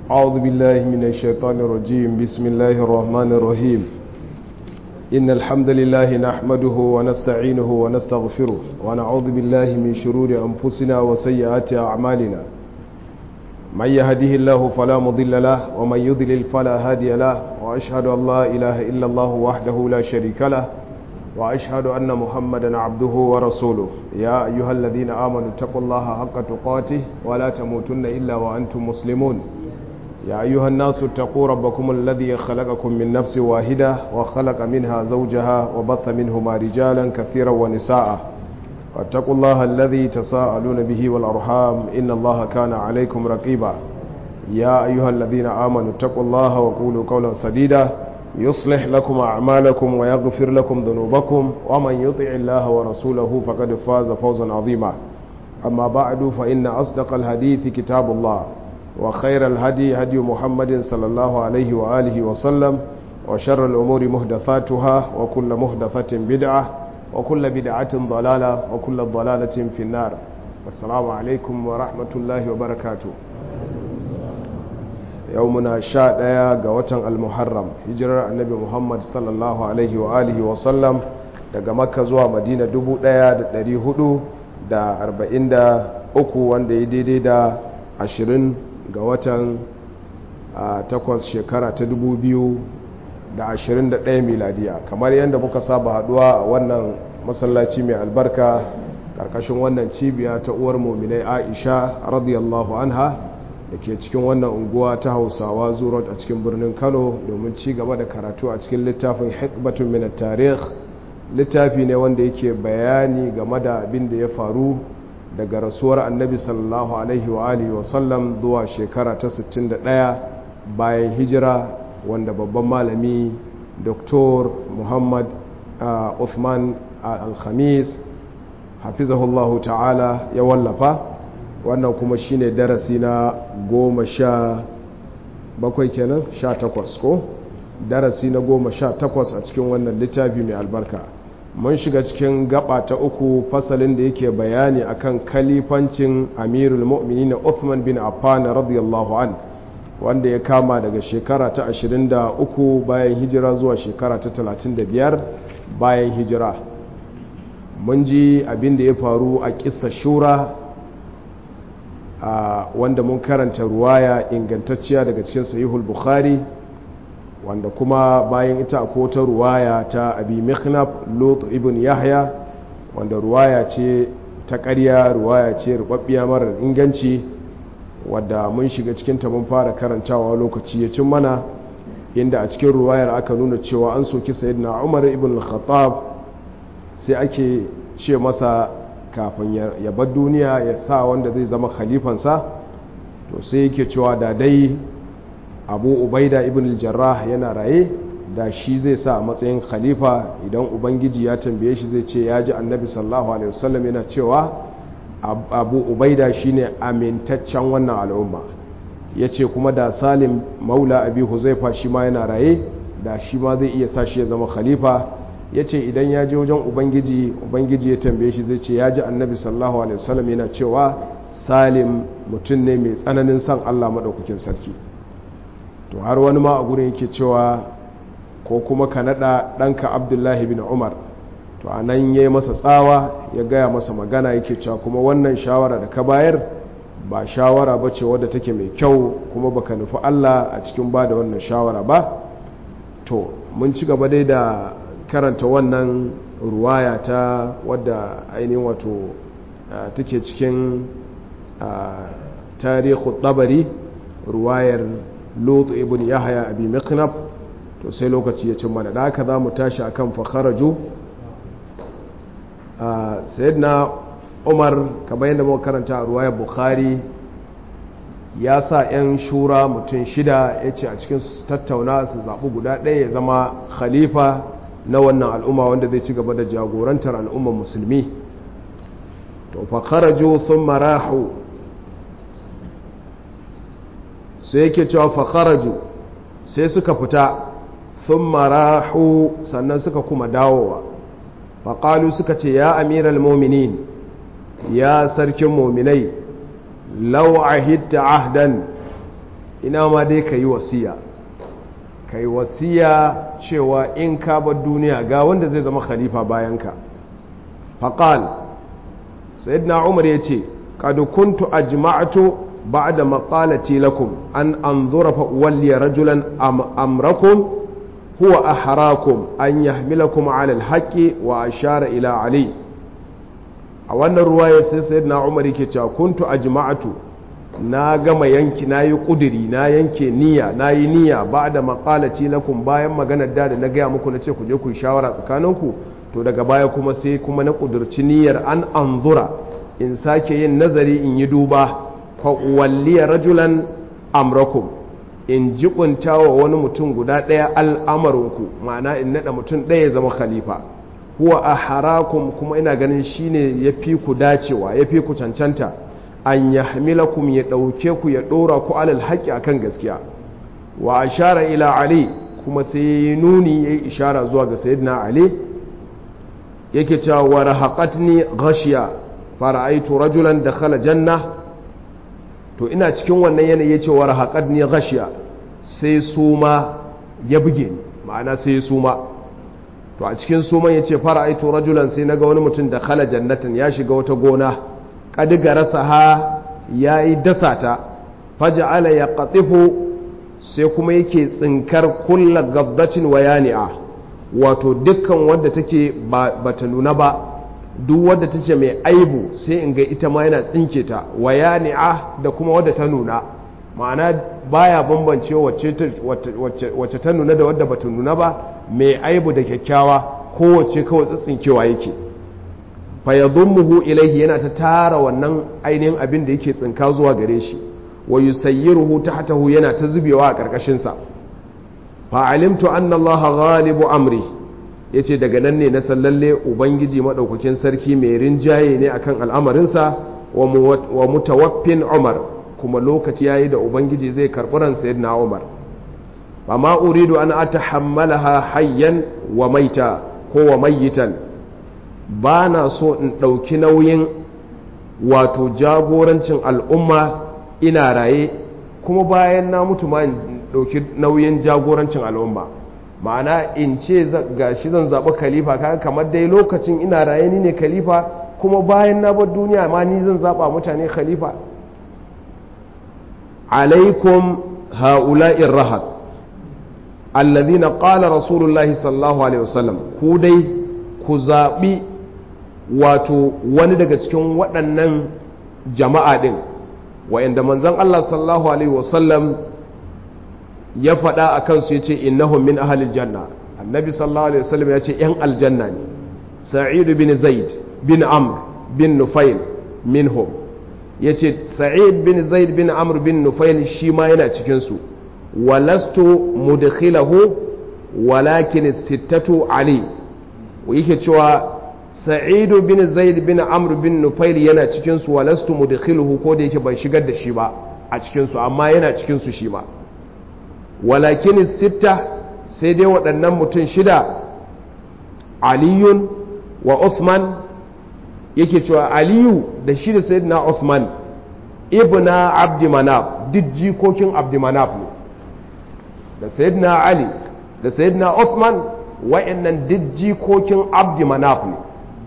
أعوذ بالله من الشيطان الرجيم بسم الله الرحمن الرحيم إن الحمد لله نحمده ونستعينه ونستغفره ونعوذ بالله من شرور أنفسنا وسيئات أعمالنا من يهده الله فلا مضل له ومن يضلل فلا هادي له وأشهد أن لا إله إلا الله وحده لا شريك له وأشهد أن محمدا عبده ورسوله يا أيها الذين آمنوا اتقوا الله حق تقاته ولا تموتن إلا وأنتم مسلمون يا أيها الناس اتقوا ربكم الذي خلقكم من نفس واحدة وخلق منها زوجها وبث منهما رجالا كثيرا ونساء واتقوا الله الذي تساءلون به والأرحام إن الله كان عليكم رقيبا يا أيها الذين آمنوا اتقوا الله وقولوا قولا سديدا يصلح لكم أعمالكم ويغفر لكم ذنوبكم ومن يطع الله ورسوله فقد فاز فوزا عظيما أما بعد فإن أصدق الحديث كتاب الله وخير الهدي هدي محمد صلى الله عليه وآله وسلم وشر الأمور مهدثاتها وكل مهدثة بدعة وكل بدعة ضلالة وكل ضلالة في النار السلام عليكم ورحمة الله وبركاته يومنا شاء ديا قوة المحرم هجرة النبي محمد صلى الله عليه وآله وسلم daga makka zuwa madina 1443 wanda ya daidai da 20 ga watan takwas shekara ta 2021 miladiya kamar yadda muka saba haduwa a wannan masallaci mai albarka karkashin wannan cibiya ta uwar mominai aisha radiyallahu anha da ke cikin wannan unguwa ta hausawa zurot a cikin birnin kano domin ci gaba da karatu a cikin littafin hikbatun minar tarih littafi ne wanda yake bayani game da abin da ya faru daga rasuwar annabi sallallahu alaihi wa alihi wasallam zuwa shekara ta 61 bayan hijira wanda babban malami dr muhammad uh, uthman al-khamis hafizahullahu ta'ala ya wallafa wannan kuma shine darasi na goma sha bakwai kenan sha takwas ko darasi na goma sha takwas a cikin wannan littafi mai albarka mun shiga cikin gaba ta uku fasalin da yake bayani akan kalifancin amirul mu'minin Uthman bin Affan radiyallahu an wanda ya kama daga shekara ta 23 bayan hijira zuwa shekara ta 35 bayan hijira mun ji abin da ya faru a kissa shura wanda mun karanta ruwaya ingantacciya daga cikin sahihul bukhari wanda kuma bayan ita ko ta ruwaya ta abi mikhnaf lut ibn yahya wanda ruwaya ce ta ƙarya ruwaya ce rubabbiya marar inganci wadda mun shiga cikin ta mun fara karantawa lokaci ya cin mana inda a cikin ruwayar aka nuna cewa an soki sayyidina umar ibn al-khattab sai ake ce masa kafin ya bar duniya ya sa wanda zai zama khalifansa to sai yake cewa da dai abu ubaida ibn jarrah yana raye da shi zai sa a matsayin khalifa idan ubangiji ya tambaye shi zai ce ya ji annabi sallallahu alaihi wasallam yana cewa abu ubaida shine amintaccen wannan al'umma ya ce kuma da salim maula abi huzaifa shi ma yana raye da shi ma zai iya sa shi ya zama khalifa ya ce idan ya je wajen ubangiji ubangiji ya tambaye shi zai ce ya ji annabi sallallahu alaihi wasallam yana cewa salim mutum ne mai tsananin son allah maɗaukakin sarki to har wani ma a gurin yake cewa ko kuma ka nada ɗanka abdullahi bin umar to a nan ya yi masa tsawa ya gaya masa magana yake cewa kuma wannan shawara da ka bayar ba shawara ba ce wadda take mai kyau kuma baka nufi allah a cikin ba da wannan shawara ba to mun ci gaba dai da karanta wannan ruwaya ta wadda ainihin wato take cikin tarihu tabari ruwayar lot ibn yahya abi mikhnaf to sai lokaci ya cin mana da haka za mu tashi akan fakharaju sayyidina umar kamar yadda muka karanta a ruwayar bukhari ya sa 'yan shura mutum shida ya ce a cikin su tattauna su zaɓi guda ɗaya ya zama khalifa na wannan al'umma wanda zai ci gaba da jagorantar al'ummar musulmi to fakharaju sun marahu sai yake cewa fakharaju sai suka fita sun marahu sannan suka kuma dawowa faƙalu suka ce ya amiral mominin ya sarkin mominai lau ahidta ahdan ina ma dai ka yi wasiya ka yi wasiya cewa in ka bar duniya ga wanda zai zama khalifa bayanka faƙal sayyidina umar ya ce ƙadu kuntu ajma'atu ba'da maqalati lakum an anzura fa uwalliya rajulan amrakum huwa aharakum an yahmilakum ala alhaqi wa ashara ila ali a wannan ruwaya sai sayyidina umar yake cewa kuntu ajma'atu na gama yanki na yi ƙudiri na yanke niyya na yi niyya ba da maƙalaci lakum bayan maganar da na gaya muku na ce ku je ku shawara tsakaninku to daga baya kuma sai kuma na ƙudurci niyyar an anzura in sake yin nazari in yi duba fa walliya rajulan amrakum in jibunta wa wani mutum guda ɗaya al'amarinku ma'ana in naɗa mutum ɗaya ya zama khalifa huwa a harakum kuma ina ganin shine ya fi ku dacewa ya fi ku cancanta an ya hamilakum ya ɗauke ku ya ɗora ku alal haƙƙi akan gaskiya wa ashara ila ali kuma sai ya yi nuni ya yi ishara zuwa ga sayyidina ali yake cewa wa rahaqatni ghashiya fara'aitu rajulan dakhala janna to ina cikin wannan yanayi yace wa rahaqatni ghashiya sai suma ya buge ni ma'ana sai ya suma to a cikin suman yace fara'aitu rajulan sai naga wani mutum dakhala jannatan ya shiga wata gona ƙadiga rasa ha ya yi dasa ta faja'ala ya ƙatifu sai kuma yake tsinkar kulla gabdacin wayani'a wato dukkan wadda take ba ta nuna ba duk wadda take mai aibu sai in ga ita ma yana tsinke ta wayani'a da kuma wadda ta nuna ma'ana baya bambance wacce ta nuna da wadda ba ta nuna ba mai aibu da kyakkyawa kowace kawai tsitsinkewa yake fayadhummuhu ilaihi yana ta tara wannan ainihin abin da yake tsinka zuwa gare shi wa yusayyiruhu tahtahu yana ta zubewa a karkashin sa fa alimtu anna Allah ghalibu amri yace daga nan ne na sallalle ubangiji madaukakin sarki mai rinjaye ne akan al'amarin sa wa mutawaffin Umar kuma lokaci yayi da ubangiji zai karbi ran sayyidina Umar fa ma uridu an atahammalaha hayyan wa maita ko wa mayyitan ba na so in ɗauki nauyin wato jagorancin al'umma ina raye kuma bayan na mutu ma in ɗauki nauyin jagorancin al'umma ma'ana in ce ga shi zan zaɓi khalifa kaga kamar dai lokacin ina raye ni ne khalifa kuma bayan na bar duniya ma ni zan zaɓa mutane khalifa alaikum ha'ula'in rahat alladhina qala rasulullahi sallallahu alaihi wasallam ku dai ku zaɓi wato wani daga cikin waɗannan jama'a ɗin wa'inda manzan Allah sallallahu Alaihi wasallam ya faɗa a kansu ya ce innahum min ahalil janna annabi sallallahu Alaihi wasallam ya ce ‘yan aljanna ne sa'idu bin zaid bin amr bin nufail minhum ya ce sa'id bin zaid bin amr bin nufail shi ma yana cikinsu walastu mudkhilahu walakin sittatu ali yake cewa sa'idu bin zaid bin amr bin nufail yana cikinsu walastu mudkhiluhu ko da yake ban shigar da shi ba a cikinsu amma yana cikinsu shi ma walakin sitta sai dai waɗannan mutum shida aliyun wa uthman yake cewa aliyu da shi da sayyidina uthman ibna abdi manaf duk jikokin abdi manaf ne da sayyidina ali da sayyidina uthman wa'annan duk jikokin abdi manaf ne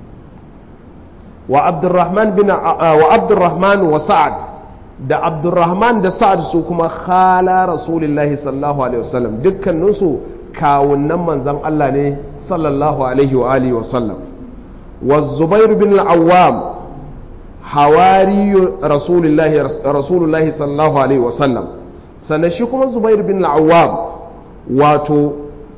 wa abdurrahman bin wa abdurrahman wa sa'ad da abdurrahman da sa'ad su kuma khala rasulullahi sallallahu alaihi wasallam dukkanin su kawunnan manzon Allah ne sallallahu alaihi wa alihi wa sallam wa zubair bin al-awwam hawari rasulullahi rasulullahi sallallahu alaihi wa sallam sannan shi kuma zubair bin al-awwam wato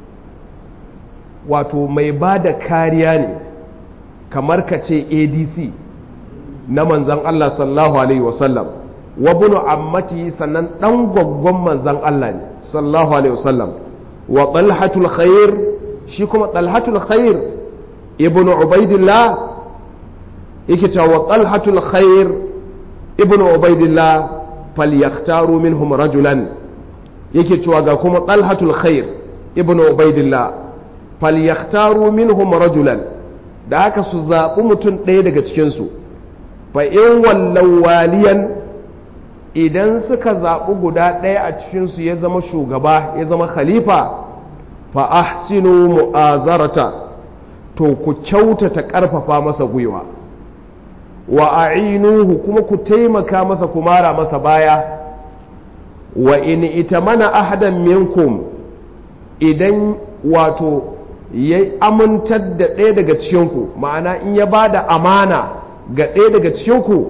wato mai ba da kariya ne kamar ka ce adc na manzan Allah sallallahu alaihi wasallam wa bunu ammati sannan dan gwaggon manzan Allah ne sallallahu alaihi wasallam wa talhatul khair shi kuma talhatul khair ibnu ubaidillah yake cewa wa talhatul khair ibnu ubaidillah falyaktaru minhum rajulan yake cewa ga kuma talhatul khair ibnu ubaidillah falyaktaru minhum rajulan da haka su zaɓi mutum ɗaya daga cikinsu fa in wallan waliyan idan suka zaɓi guda ɗaya a cikinsu ya zama shugaba ya zama khalifa fa ahsinu mu'azarata to ku kyautata ƙarfafa masa gwiwa wa a'inuhu kuma ku taimaka masa ku mara masa baya wa in itamana ahadan minkum idan wato ya amintar da ɗaya daga cikinku ma'ana in ya ba da amana ga ɗaya daga cikinku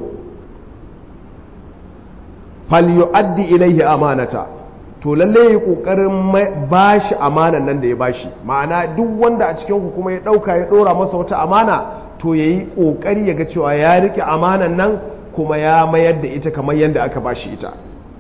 falyu'addi ilaihi amanata to lalle yi ƙoƙarin ba shi amanan nan da ya bashi ma'ana duk wanda a cikinku kuma ya ɗauka ya ɗora masa wata amana to ya yi ƙoƙari ya ga cewa ya riƙe amanan nan kuma ya mayar da ita kamar yadda aka bashi ita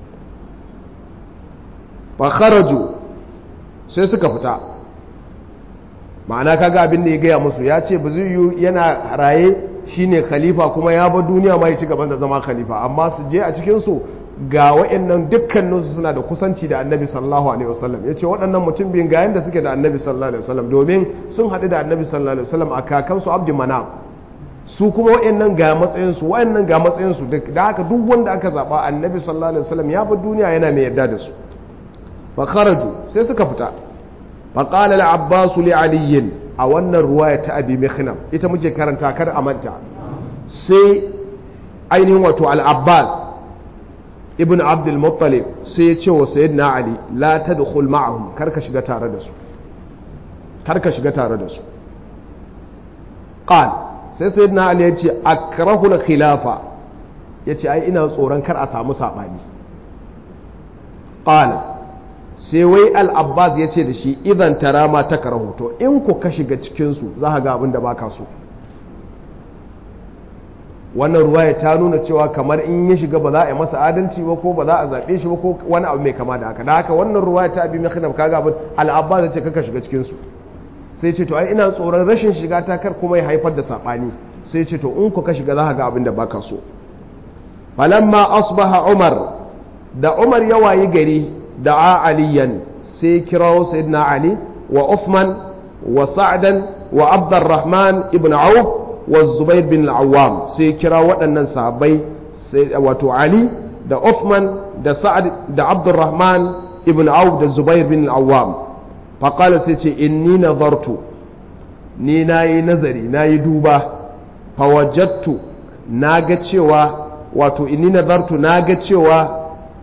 fa kharaju sai suka fita ma'ana kaga abin da ya gaya musu ya ce ba zai yi yana raye shine khalifa kuma ya bar duniya ma ya ci gaban da zama khalifa amma su je a cikinsu ga waɗannan dukkaninsu suna da kusanci da annabi sallallahu alaihi wasallam ya ce waɗannan mutum biyun ga yanda suke da annabi sallallahu alaihi wasallam domin sun haɗu da annabi sallallahu alaihi wasallam a kakansu abdu manaf su kuma waɗannan ga matsayinsu waɗannan ga matsayinsu da haka duk wanda aka zaɓa annabi sallallahu alaihi wasallam ya bar duniya yana mai yarda da su fa kharaju sai suka fita fa qala al-abbas li ali a wannan ruwaya ta abi mikhnam ita muke karanta kar a manta sai ainihin wato al-abbas ibn abd al-muttalib sai ya ce wa sayyidina ali la tadkhul ma'ahum kar ka shiga tare da su kar ka shiga tare da su qal sai sayyidina ali ya ce akrahu al-khilafa yace ai ina tsoron kar a samu sabani qala sai wai al'abbas ya ce da shi idan tara ma ta rahoto in ku ka shiga cikinsu za ga abin da ba ka so wannan ruwaya ta nuna cewa kamar in ya shiga ba za a yi masa adalci ba ko ba za a zaɓe shi ba ko wani abu mai kama da haka da haka wannan ruwaya ta abi mai kaga abin al'abbas ya ce kaka shiga cikinsu sai ce to ai ina tsoron rashin shiga ta kar kuma ya haifar da saɓani sai ce to in ku ka shiga za ga abin da ba ka so falamma asbaha umar da umar ya wayi gari da'a aliyan sai kirawo sayyidina ali wa Uthman wa sa'dan wa abdurrahman ibn auf wa zubair bin al-awwam sai kira waɗannan sahabbai wato ali da Uthman da sa'ad da abdurrahman ibn auf da zubair bin al-awwam faqala sai ce inni nazartu ni nayi nazari nayi duba fawajadtu naga cewa wato inni nazartu naga cewa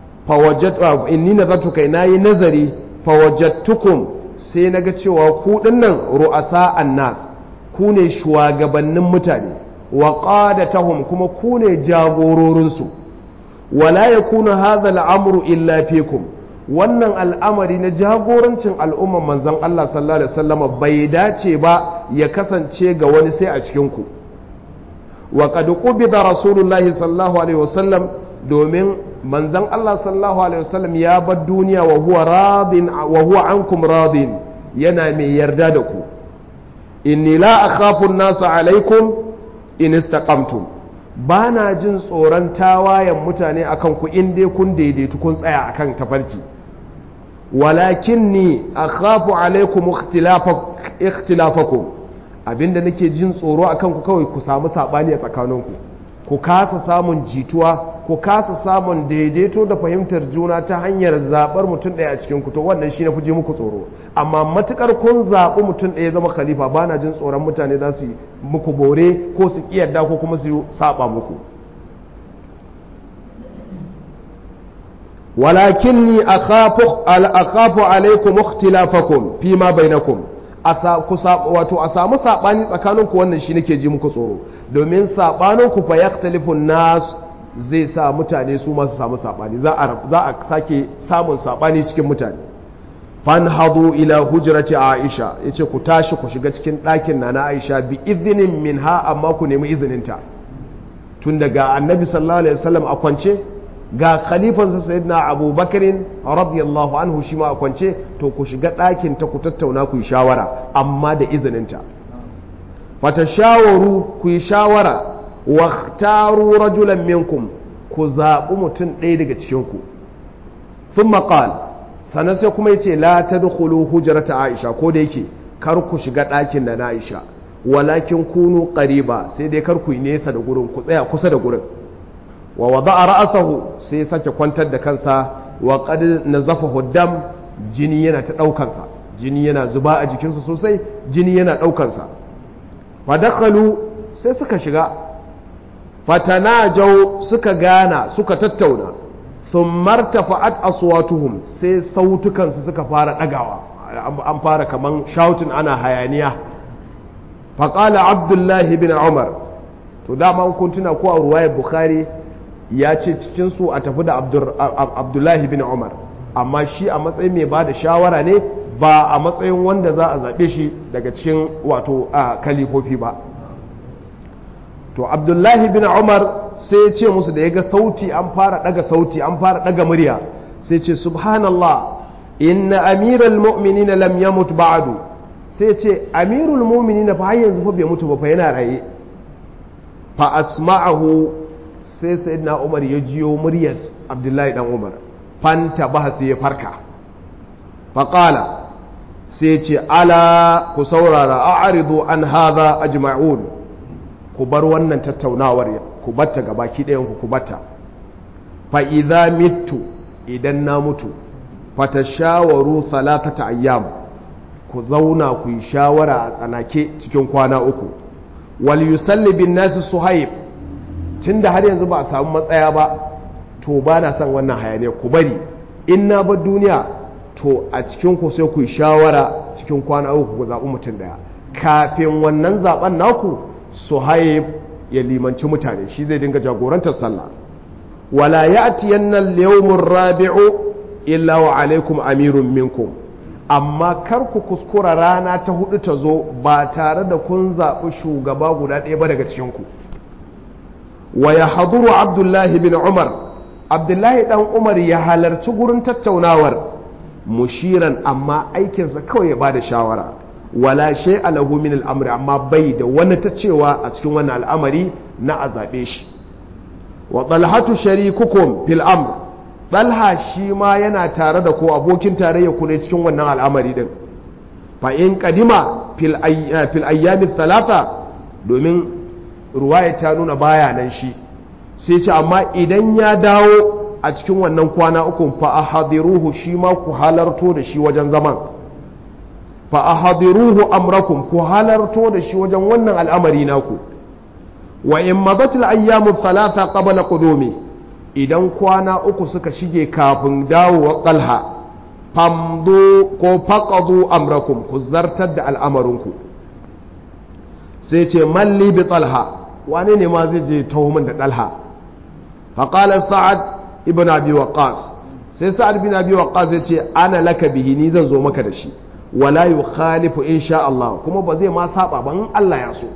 inni nazartu kai nayi nazari fawajadtukum sai naga cewa ku dinnan ru'asa annas ku ne shugabannin mutane wa qadatahum kuma ku ne jagororin su wala yakunu hadha al'amru illa fikum wannan al'amari na jagorancin al'umman manzon Allah sallallahu alaihi wasallam bai dace ba ya kasance ga wani sai a cikin ku wa qad qubida rasulullahi sallallahu alaihi wasallam domin manzan Allah sallallahu alaihi wasallam ya bar duniya wa huwa radin wa huwa ankum radin yana mai yarda da ku inni la akhafu an-nasa alaikum in istaqamtum bana jin tsoron tawayen mutane akan ku in dai kun daidaitu kun tsaya akan tafarki walakinni akhafu alaikum ikhtilafakum abinda nake jin tsoro akan ku kawai ku samu sabani a tsakaninku ku kasa samun jituwa ku kasa samun daidaito da fahimtar juna ta hanyar zaɓar mutum ɗaya a cikin ku to wannan shi na fi muku tsoro amma matukar kun zaɓi mutum ɗaya zama khalifa ba na jin tsoron mutane za su yi muku bore ko su ƙiyarda ko kuma su saɓa muku walakinni akhafu alaikum ikhtilafakum fi ma bainakum wato a samu saɓani tsakaninku wannan shi nake ji muku tsoro domin saɓaninku fa yaktalifun nas zai sa mutane su masu samu saɓani za a sake samun saɓani cikin mutane fan hadu ila hujrati aisha yace ku tashi ku shiga cikin ɗakin na na aisha bi izinin min ha amma ku nemi izininta tun daga annabi sallallahu alaihi wasallam a kwance ga khalifansa sayyidina abubakarin radiyallahu anhu shi ma a kwance to ku shiga ɗakin ta ku tattauna ku yi shawara amma da izininta fata shawaru ku yi shawara waktaru rajulan minkum ku zaɓi mutum ɗaya daga cikinku sun maƙal sannan sai kuma yace la ta dukulu hujjarata aisha ko da yake kar ku shiga ɗakin da na aisha walakin kunu ƙariba sai dai kar ku yi nesa da gurin ku tsaya kusa da gurin wa wada'a ra'sahu sai ya sake kwantar da kansa wa qad nazafahu dam jini yana ta daukansa jini yana zuba a jikinsa sosai jini yana daukansa fa dakhalu sai suka shiga fatanajau suka gana suka tattauna thumma irtafa'at aswatuhum sai sautukansu suka fara dagawa an fara kaman shouting ana hayaniya faqala abdullahi bin umar to dama kun tuna ko a ruwayar bukhari ya ce cikinsu a tafi da abdullahi bin umar amma shi a matsayin mai ba da shawara ne ba a matsayin wanda za a zaɓe shi daga cikin wato a kalifofi ba to abdullahi bin umar sai ya ce musu da ya ga sauti an fara ɗaga sauti an fara ɗaga murya sai ce subhanallah inna amiral mu'minina lam yamut ba'du sai ce amirul mu'minina fa har yanzu fa bai mutu ba fa yana raye fa asma'ahu sai sayyidina umar ya jiyo muryar abdullahi dan umar fanta ba sai ya farka faƙala sai ce ala ku saurara a arido an haza ajma'un ku bar wannan tattaunawar ku batta ga baki ɗayan ku batta fa idza mittu idan na mutu fata shawaru salatata ayyam ku zauna ku yi shawara a tsanake cikin kwana uku wal yusalli bin nasi suhaib tunda har yanzu ba a samu matsaya ba to ba na son wannan hayaniya ku bari in na bar duniya to a cikin ku sai ku yi shawara cikin kwana uku ku zaɓi mutum daya kafin wannan zaɓen naku suhaib ya limanci mutane shi zai dinga jagorantar sallah wala ya'tiyanna al-yawmur rabi'u illa wa alaikum amirun minkum amma kar ku kuskura rana ta hudu ta zo ba tare da kun zaɓi shugaba guda ɗaya ba daga cikinku wa ya haduru abdullahi bin umar abdullahi ɗan umar ya halarci gurin tattaunawar mushiran amma aikinsa kawai ya bada shawara wala shay alahu min al'amri amma bai da wani ta cewa a cikin wannan al'amari na a zaɓe shi wa talhatu sharikukum fil amr talha shi ma yana tare da ko abokin tarayya ku ne cikin wannan al'amari din fa in kadima fil ayyami talata domin ruwaya ta nuna baya nan shi sai ce amma idan ya dawo a cikin wannan kwana uku fa ahadiruhu shi ma ku halarto da shi wajen zaman fa ahadiruhu amrakum ku halarto da shi wajen wannan al'amari naku wa in mabatil ayyamu talata qabla qudumi idan kwana uku suka shige kafin dawowa talha famdo ko faƙadu amrakum ku zartar da al'amarinku sai ce malli bi talha wane ne ma zai je tahomin da talha faƙalar sa'ad ibn abi waqas sai sa'ad ibn abi waqas zai ce ana laka bihi ni zan zo maka da shi wala yu khalifu insha Allah kuma ba zai ma saba ba in Allah ya so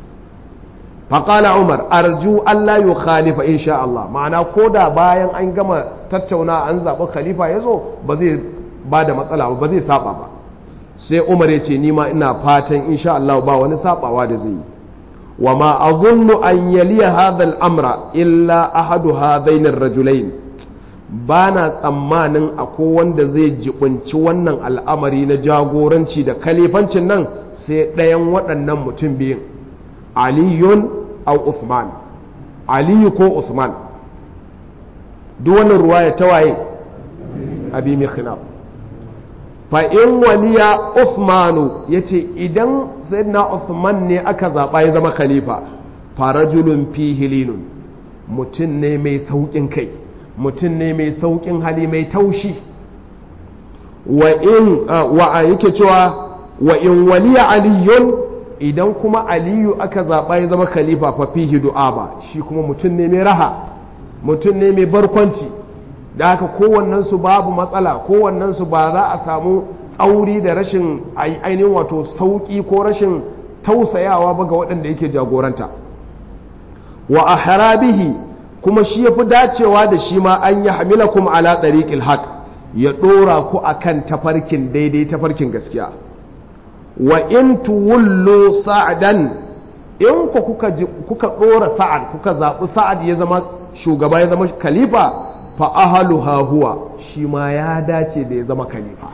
faƙala umar arju Allah yu khalifa insha Allah ma'ana ko da bayan an gama tattauna an zaɓi khalifa ya zo ba zai ba da matsala ba zai saba ba sai umar ya ce nima ina fatan insha Allah ba wani sabawa da zai yi wa ma azunnu an yaliya hadha al-amra illa ahadu hadain ar-rajulain ba na tsammanin akwai wanda zai jibunci wannan al'amari na jagoranci da kalifancin nan sai ɗayan waɗannan mutum biyun aliyun au Uthman aliyu ko Uthman duk wannan ruwaya ta waye abi mikhnaf fa in waliya Uthmanu yace idan sayyidina Uthman ne aka zaba ya zama khalifa farajulun fihi linun mutum ne mai saukin kai mutum ne mai saukin hali mai taushi wa in wa yake cewa wa in waliya aliyun idan kuma aliyu aka zaɓa ya zama khalifa fa fihi du'aba shi kuma mutum ne mai raha mutum ne mai barkwanci da haka kowannensu babu matsala kowannensu ba za a samu tsauri da rashin ainihin wato sauƙi ko rashin tausayawa ba ga waɗanda yake jagoranta wa a harabihi kuma shi ya fi dacewa da shi ma an yi hamilakum ala ɗariƙil haq ya ɗora ku akan tafarkin daidai tafarkin gaskiya wa in tuwullu sa'adan in ku kuka kuka dora sa'ad kuka zabi sa'ad ya zama shugaba ya zama khalifa fa ahluha huwa shi ma ya dace da ya zama khalifa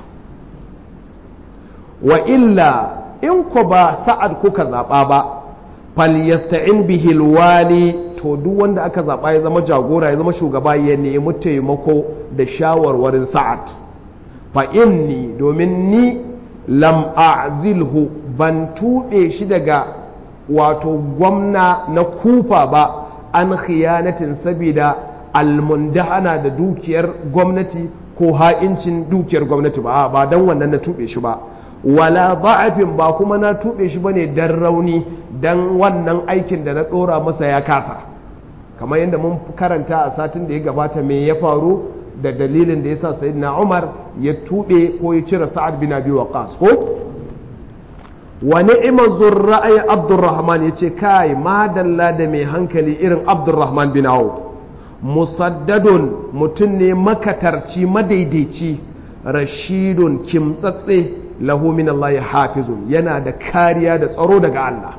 wa illa in ku ba sa'ad kuka zaba ba falyasta'in bihi alwali to to duk wanda aka zaɓa ya zama jagora ya zama shugaba ya nemi taimako da shawarwarin sa'ad fa inni domin ni lam a'zilhu ban tuɓe shi daga wato gwamna na kufa ba an khiyanatin sabida almundahana da dukiyar gwamnati ko ha'incin dukiyar gwamnati ba ba don wannan na tuɓe shi ba wala ba'afin ba kuma na tuɓe shi bane dan rauni dan wannan aikin da na ɗora masa ya kasa kamar yadda mun karanta a satin da ya gabata me ya faru da dalilin da yasa sayyidina Umar ya tuɓe ko ya cire Sa'ad bin Abi Waqqas ko wa ni'ma zurra'i Abdurrahman yace kai madalla da mai hankali irin Abdurrahman bin Auf musaddadun mutum ne makatarci madaidaici rashidun kimtsatse lahu min Allah hafizun yana da kariya da tsaro daga Allah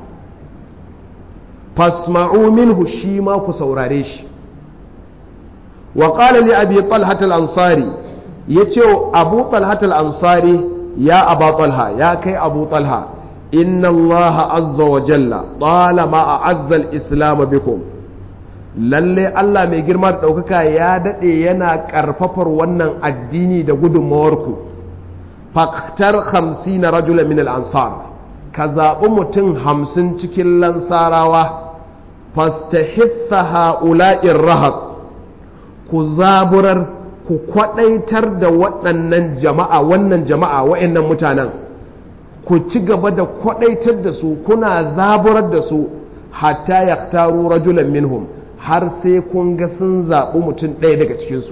fasma'u minhu shi ma ku saurare shi wa qala li abi talhat al-ansari yace abu talhat al-ansari ya aba talha ya kai abu talha inna Allah azza wa jalla talama a'azza al-islam bikum lalle Allah mai girma da ɗaukaka ya daɗe yana ƙarfafar wannan addini da gudunmawarku faktar hamsi na rajula min al'ansar ka zaɓi mutum hamsin cikin lansarawa fastahitha ha'ula'in rahab ku zaburar ku kwaɗaitar da waɗannan jama'a wannan jama'a wa'annan mutanen ku ci gaba da kwaɗaitar da su kuna zaburar da su hatta ya rajulan minhum har sai kun ga sun zaɓi mutum ɗaya daga cikinsu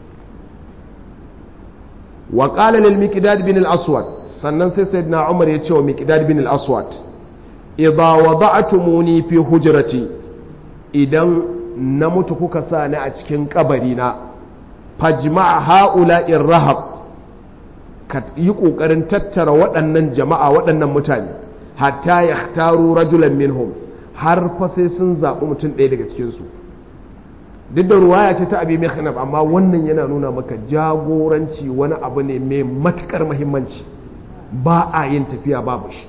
wa ƙala lil miqdad bin al-aswad sannan sai sayyidina umar ya ce wa miqdad bin al-aswad idza wada'tumuni fi hujrati idan na mutu kuka sa ni a cikin kabari na fajma' ha'ula'ir rahab ka yi ƙoƙarin tattara waɗannan jama'a waɗannan mutane hatta yahtaru rajulan minhum har fa sai sun zaɓi mutum ɗaya daga cikinsu duk da ruwaya ce ta abi mekhanab amma wannan yana nuna maka jagoranci wani abu ne mai matuƙar mahimmanci ba a yin tafiya babu shi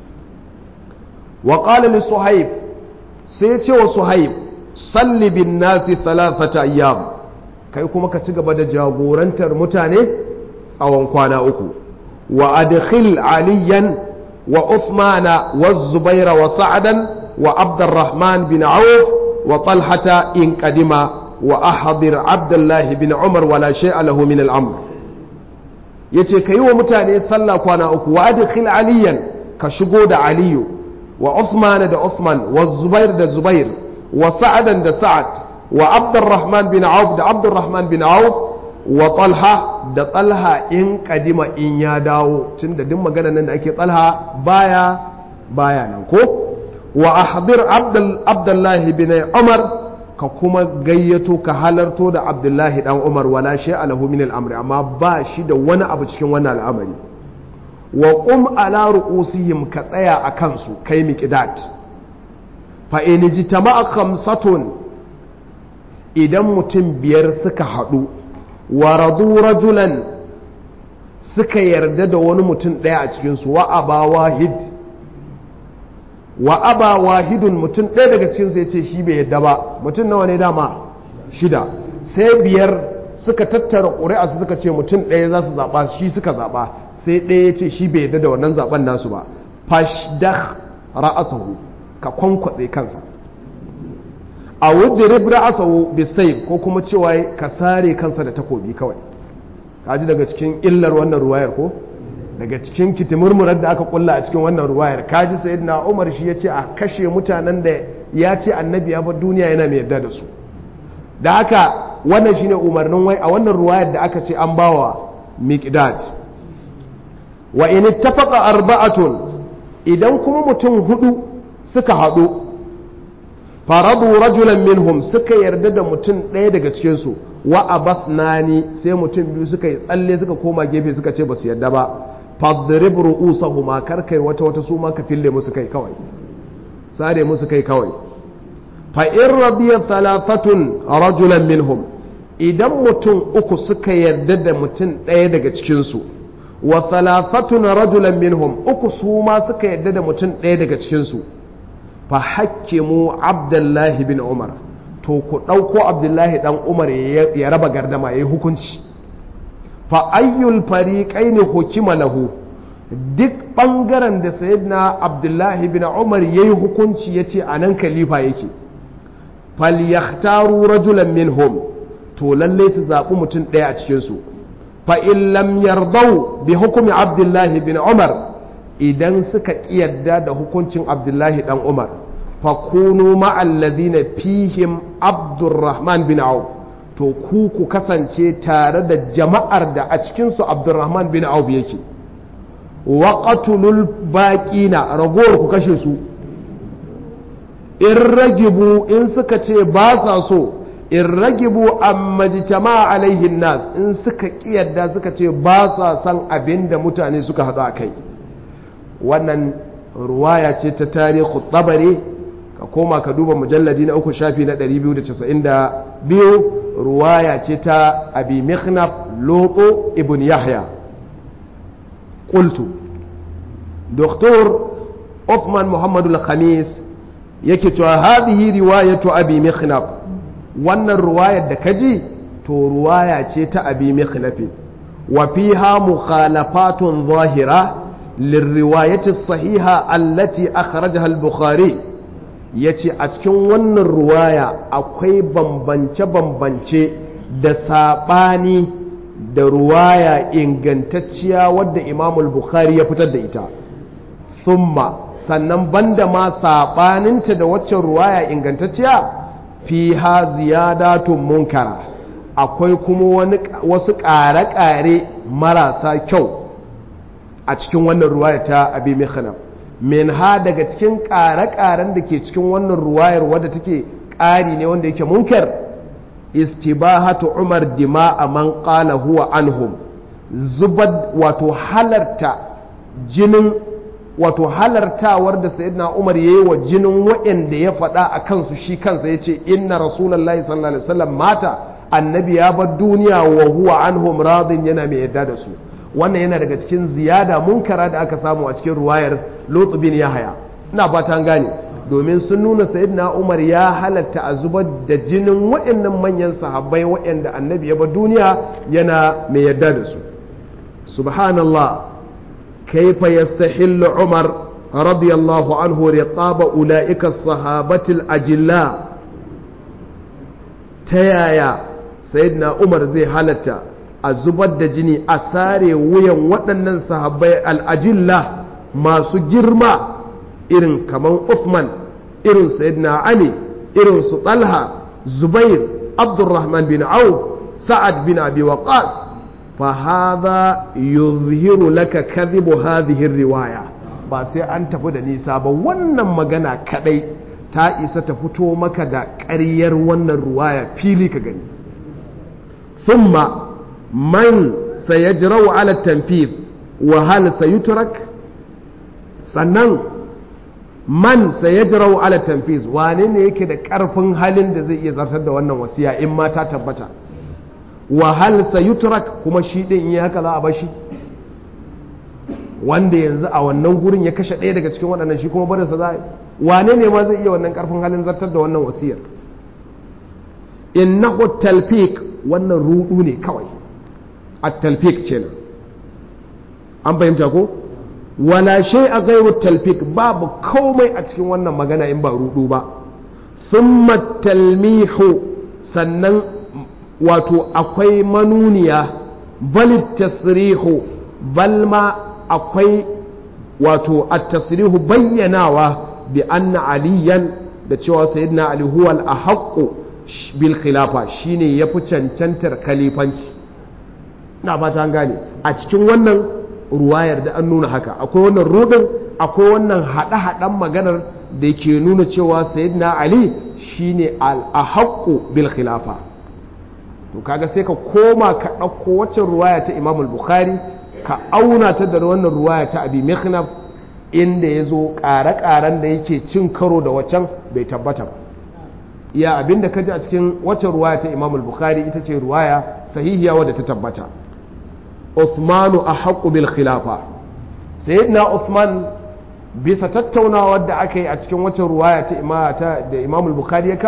wa qala li suhaib sai ce wa suhaib salli bin nasi thalathata ayyam kai kuma ka ci gaba da jagorantar mutane tsawon kwana uku wa adkhil aliyan wa uthmana wa zubaira wa sa'adan وعبد الرحمن بن عوف وطلحة إن قدم وأحضر عبد الله بن عمر ولا شيء له من الأمر yace ka yi wa mutane sallah kwana uku wa adkhil aliyan ka shigo da aliyu wa Uthman da Uthman wa Zubair da Zubair wa Sa'adan da Sa'ad wa Abdurrahman bin Auf da Abdurrahman bin Auf wa Talha da Talha in kadima in ya dawo tunda duk magana nan da ake Talha baya baya nan ko wa ahdir abdullahi bin umar ka kuma gayyato ka halarto da abdullahi dan umar wala shay alahu min al'amri amma ba shi da wani abu cikin wannan al'amari wa qum ala ru'usihim ka tsaya a kansu kai miqdat fa in jitama'a khamsatun idan mutum biyar suka haɗu wa radu rajulan suka yarda da wani mutum ɗaya a cikinsu wa aba wahid wa aba wahidun mutum ɗaya daga cikinsu ya ce shi bai yadda ba mutum nawa ne dama shida sai biyar suka tattara ƙuri'a su suka ce mutum ɗaya za su zaɓa shi suka zaɓa sai ɗaya ya ce shi bai yadda da wannan zaɓen nasu ba fashdah ra'asahu ka kwankwatse kansa a wudrib ra'asahu bisayf ko kuma cewa ka sare kansa da takobi kawai kaji daga cikin illar wannan ruwayar ko daga cikin kitimurmurar da aka kulla a cikin wannan ruwayar kaji sayyidina Umar shi yace a kashe mutanen da ya ce annabi ya bar duniya yana mai yarda da su da haka wannan shine umarnin wai a wannan ruwayar da aka ce an bawa miqdad wa in ittafaqa arba'atun idan kuma mutum hudu suka haɗu faradu rajulan minhum suka yarda da mutum ɗaya daga cikinsu wa abathnani sai mutum biyu suka yi tsalle suka koma gefe suka ce ba su yarda ba fadrib ru'usahuma kar kai wata wata su ma ka fille musu kai kawai sare musu kai kawai fa in radiya thalathatun rajulan minhum idan mutum uku suka yarda da mutum ɗaya daga cikinsu wa thalathatun rajulan minhum uku su ma suka yarda da mutum ɗaya daga cikinsu fa hakkimu abdullahi bin umar to ku ɗauko abdullahi ɗan umar ya raba gardama ya yi hukunci fa ayyul fariƙai ne hukima lahu duk ɓangaren da sayyidina abdullahi bin umar ya yi hukunci ya ce a nan kalifa yake falyaktaru rajulan minhum to lalle su zaɓi mutum ɗaya a cikinsu fa in lam yardau bi hukumi abdullahi bin umar idan suka ƙiyarda da hukuncin abdullahi ɗan umar fa kunu ma'allazina fihim abdurrahman bin auf to ku ku kasance tare da jama'ar da a cikinsu abdurrahman bin auf yake waƙatulul baƙina ragowar ku kashe su in ragibu in suka ce ba sa so in ragibu amma jitama alaihin nas in suka ƙiyarda suka ce ba sa san abin da mutane suka haɗu a kai wannan ruwaya ce ta tarihi tabari ka koma ka duba mujalladi na uku shafi na 292 ruwaya ce ta abi mikhnaf loto ibn yahya qultu doktor Uthman Muhammadu al-Khamis yake cewa hadhihi riwayatu abi mikhnaf wannan ruwayar da kaji to ruwaya ce ta abi mikhnaf wa fiha mukhalafatun zahira lirriwayati sahiha allati akhrajaha al-bukhari yace a cikin wannan ruwaya akwai bambance-bambance da sabani da ruwaya ingantacciya wadda imamul bukhari ya fitar da ita thumma sannan banda ma saɓaninta da waccan ruwaya ingantacciya fi ha ziyadatun munkara akwai kuma wasu ƙare-ƙare marasa kyau a cikin wannan ruwaya ta abi mikhanam min ha daga cikin ƙare-ƙaren da ke cikin wannan ruwayar wadda take ƙari ne wanda yake munkar istibahatu umar dima'a man qala huwa anhum zubad wato halarta jinin wato halartawar da sayyidina umar yayi wa jinin waɗanda ya faɗa a kansu shi kansa yace inna rasulullahi sallallahu alaihi wasallam mata annabi ya bar duniya wa huwa anhum radin yana mai yadda da su wannan yana daga cikin ziyada munkara da aka samu a cikin ruwayar Lut bin Yahya ina fata an gane domin sun nuna sayyidina Umar ya halatta a zubar da jinin waɗannan manyan sahabbai waɗanda annabi ya bar duniya yana mai yadda da su subhanallah kaifa yastahillu Umar radiyallahu anhu riqaba ulaika as-sahabatil ajilla ta yaya sayyidina Umar zai halatta a zubar da jini a sare wuyan waɗannan sahabbai al'ajilla masu girma irin kamar Uthman irin Sayyidina Ali irin su Talha Zubair Abdurrahman bin Auf Sa'ad bin Abi Waqas fa hadha yuzhiru laka kadhibu hadhihi riwaya ba sai an tafi da nisa ba wannan magana kadai ta isa ta fito maka da ƙaryar wannan ruwaya fili ka gani thumma man sayajrau ala tanfid wa hal sayutrak sannan man sayajrau ala tanfiz wane ne yake da karfin halin da zai iya zartar da wannan wasiya in ma ta tabbata wa hal sayutrak kuma shi din yi haka za a bashi wanda yanzu a wannan gurin ya kashe ɗaya daga cikin waɗannan shi kuma barinsa za a yi wane ne ma zai iya wannan karfin halin zartar da wannan wasiyar innahu talfik wannan rudu ne kawai at-talfik kenan an fahimta ko wala shay a gairu talfik babu komai a cikin wannan magana in ba rudu ba thumma talmihu sannan wato akwai manuniya bal tasrihu bal ma akwai wato at-tasrihu bayyanawa bi anna aliyan da cewa sayyidina ali huwa al-ahaqqu bil khilafa shine yafi cancantar khalifanci na fata an gane a cikin wannan ruwayar da an nuna haka akwai wannan rudin akwai wannan haɗe-haɗen maganar da ke nuna cewa sayyidina ali shine al-ahaqqu bil khilafa to kaga sai ka koma ka ɗauko waccan ruwaya ta imam bukhari ka auna ta da wannan ruwaya ta abi mikhnaf inda ya zo ƙare-ƙaren da yake cin karo da waccan bai tabbata ba iya abinda ka ji a cikin waccan ruwaya ta imam bukhari ita ce ruwaya sahihiya wadda ta tabbata Uthmanu a haƙu bil khilafa sayyidina Uthman bisa tattaunawar da aka yi a cikin wacce ruwaya ta imata da Imam Bukhari ya kawo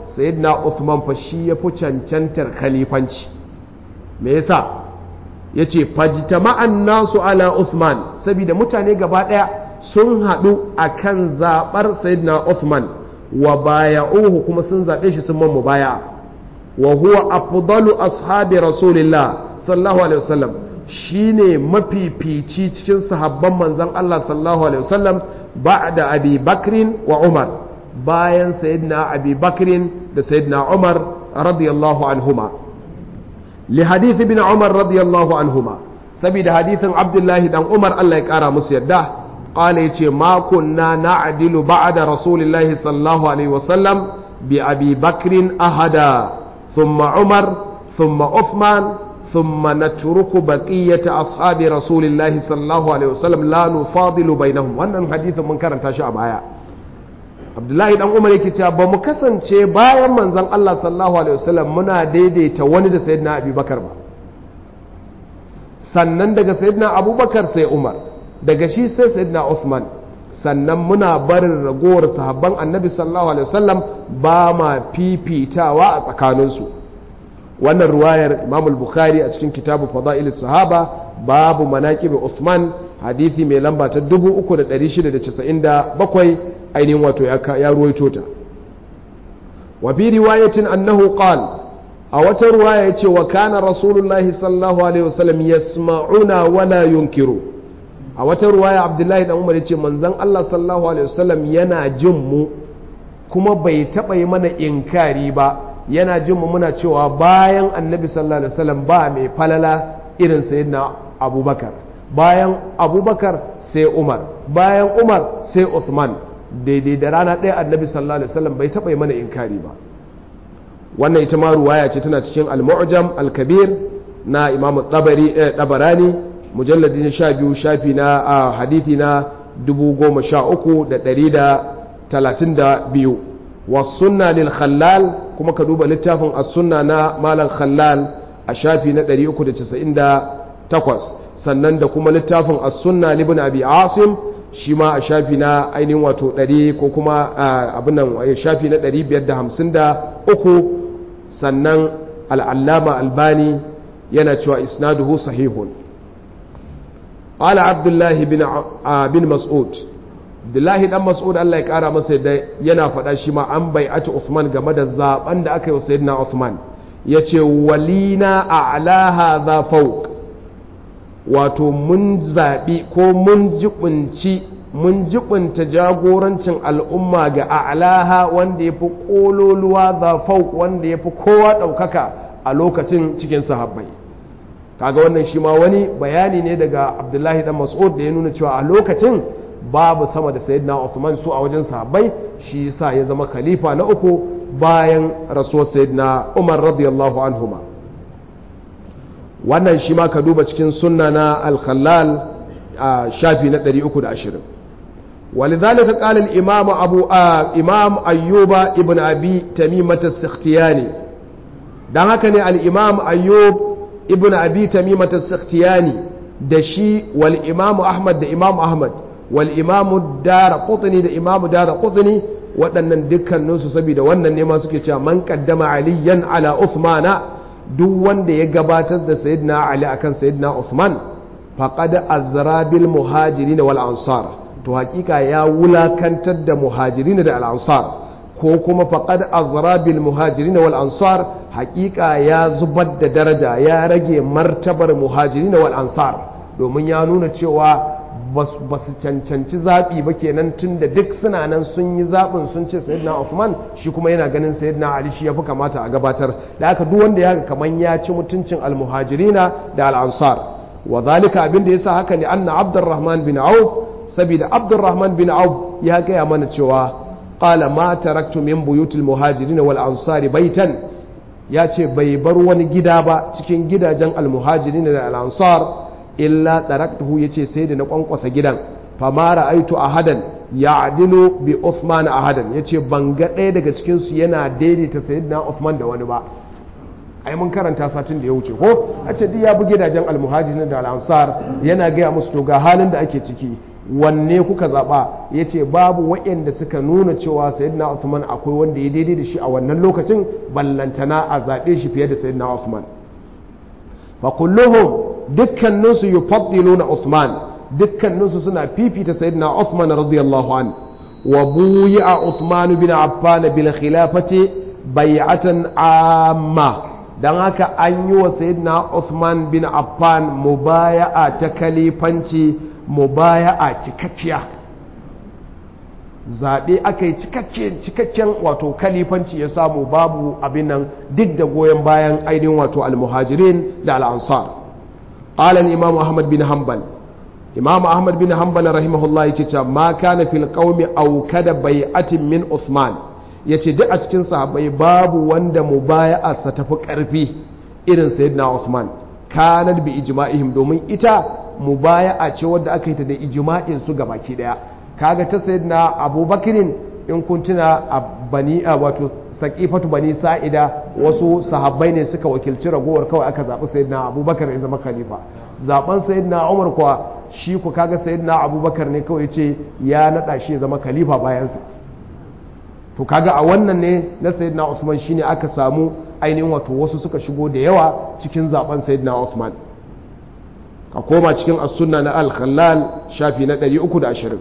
sayyidina Uthman fa shi ya fi cancantar khalifanci me yasa yace fajtama'an nasu ala Uthman saboda mutane gaba daya sun haɗu akan zabar sayyidina Uthman wa baya'uhu kuma sun zabe shi sun mamu baya wa huwa afdalu ashabi rasulillah sallallahu alaihi wasallam shine mafifici cikin sahabban manzon Allah sallallahu alaihi wasallam ba'da Abi Bakrin wa Umar bayan sayyidina Abi Bakrin da sayyidina Umar radiyallahu anhuma li hadith ibn Umar radiyallahu anhuma saboda hadithin Abdullahi dan Umar Allah ya kara musu yadda qala yace ma kunna na'dilu ba'da rasulillahi sallallahu alaihi wasallam bi Abi Bakrin ahada thumma Umar thumma Uthman ثم نترك بقية أصحاب رسول الله صلى الله عليه وسلم لا نفاضل بينهم wannan hadithin mun karanta shi a baya Abdullahi dan Umar yake cewa ba mu kasance bayan manzon Allah sallallahu alaihi wasallam muna daidaita wani da sayyidina Abubakar ba sannan daga sayyidina Abubakar sai Umar daga shi sai sayyidina Uthman sannan muna barin ragowar sahabban Annabi sallallahu alaihi wasallam ba ma fifitawa a tsakaninsu wannan ruwayar imam al-bukhari a cikin kitabu fada'il sahaba babu manaqib Uthman hadisi mai lamba ta 3697 ainihin wato ya ruwaito ta wa bi riwayatin annahu qal a wata ruwaya yace wa kana rasulullahi sallallahu alaihi wasallam yasma'una wa la yunkiru a wata ruwaya abdullahi dan umar yace manzon Allah sallallahu alaihi wasallam yana jin mu kuma bai taba yi mana inkari ba yana jin mu muna cewa bayan annabi sallallahu alaihi wasallam ba mai falala irin sayyidina abubakar bayan abubakar sai umar bayan umar sai uthman daidai da rana ɗaya annabi sallallahu alaihi wasallam bai taɓa yi mana inkari ba wannan ita ma ruwaya ce tana cikin al-mu'jam al-kabir na imamu tabarani mujalladi na sha biyu shafi na hadithi na dubu goma sha uku da ɗari da talatin da biyu wasunna lil khallal kuma ka duba littafin as-sunna na malam khallal a shafi na 398 sannan da kuma littafin as-sunna libn abi asim shi ma a shafi na ainihin wato 100 ko kuma abin nan shafi na 553 sannan al-allama albani yana cewa isnaduhu sahihun قال عبد الله بن بن مسعود Abdullahi dan Mas'ud Allah ya kara masa da yana faɗa shi ma an bai'atu Uthman game da zaben da aka yi wa Sayyidina Uthman yace walina a'laha za fawq wato mun zabi ko mun jibunci mun jibunta jagorancin al'umma ga a'laha wanda yafi kololuwa za fawq wanda yafi kowa daukaka a lokacin cikin sahabbai kaga wannan shi ma wani bayani ne daga Abdullahi dan Mas'ud da ya nuna cewa a lokacin babu sama da sayyidina Uthman su a wajen sahabbai shi yasa ya zama khalifa na uku bayan rasuwar sayyidina Umar radiyallahu anhuma wannan shi ma ka duba cikin sunna na al-khallal a shafi na 320 ولذلك قال الإمام أبو آه إمام أيوب ابن أبي تميمة السختياني dan haka ne al-imam ayyub ibn abi tamimat as-sakhtiyani da shi wal imam ahmad da imam ahmad wal imam dara qutni da imam dara qutni waɗannan dukkaninsu saboda wannan ne ma suke cewa man qaddama aliyan ala uthmana duk wanda ya gabatar da sayyidina ali akan sayyidina uthman faqad azra bil muhajirin wal ansar to hakika ya wulakantar da muhajirin da al ansar ko kuma faqad azra bil muhajirin wal ansar hakika ya zubar da daraja ya rage martabar muhajirin wal ansar domin ya nuna cewa ba su cancanci zaɓi ba kenan tun da duk suna nan sun yi zaɓin sun ce sayyidina Uthman shi kuma yana ganin sayyidina Ali shi ya fi kamata a gabatar da aka duk wanda ya ga kaman ya ci mutuncin almuhajirina da al'ansar wa zalika abin da yasa haka li anna Abdurrahman bin Auf saboda Abdurrahman bin Auf ya gaya mana cewa qala ma taraktu min buyutil muhajirin wal ansari baitan ya ce bai bar wani gida ba cikin gidajen almuhajirin da al'ansar illa taraktuhu yace sai da na kwankwasa gidan fama ra'aitu ahadan ya'dilu bi Uthman ahadan yace ban ga ɗaya daga cikin su yana daidaita sayyidina Uthman da wani ba ai mun karanta satin da ya wuce ko a ce duk ya bi gidajen almuhajirin da al'ansar yana gaya musu to ga halin da ake ciki wanne kuka zaɓa ya ce babu waɗanda suka nuna cewa sayyidina Uthman akwai wanda ya daidai da shi a wannan lokacin ballantana a zaɓe shi fiye da sayyidina Uthman fa kulluhum dukkaninsu yufaddiluna Uthman dukkaninsu suna fifita sayyidina Uthman radiyallahu an wa buyi'a Uthman bin Affan bil khilafati bai'atan amma dan haka an yi wa sayyidina Uthman bin Affan mubaya'a ta kalifanci mubaya'a cikakkiya zaɓe aka yi cikakken wato kalifanci ya samu babu abin nan duk da goyon bayan ainihin wato almuhajirin da al'ansar قال الإمام أحمد بن حنبل إمام أحمد بن حنبل رحمه الله كتاب ما كان في القوم أو كد بيعة من عثمان yace duk a cikin sahabbai babu wanda mubaya'a sa tafi karfi irin sayyidina Uthman kanat bi ijma'ihim domin ita mubaya'a ce wadda aka yi ta da ijma'in su gabaki daya kaga ta sayyidina Abubakarin in kun tuna a bani wato saƙifatu bani sa'ida wasu sahabbai ne suka wakilci ragowar kawai aka zaɓi sayyidina abubakar ya zama khalifa zaɓen sayyidina umar kuwa shi ku kaga sayyidina abubakar ne kawai ce ya naɗa shi ya zama khalifa bayansa to kaga a wannan ne na sayyidina usman shine aka samu ainihin wato wasu suka shigo da yawa cikin zaɓen sayyidina usman ka koma cikin as-sunna na al-khallal shafi na 320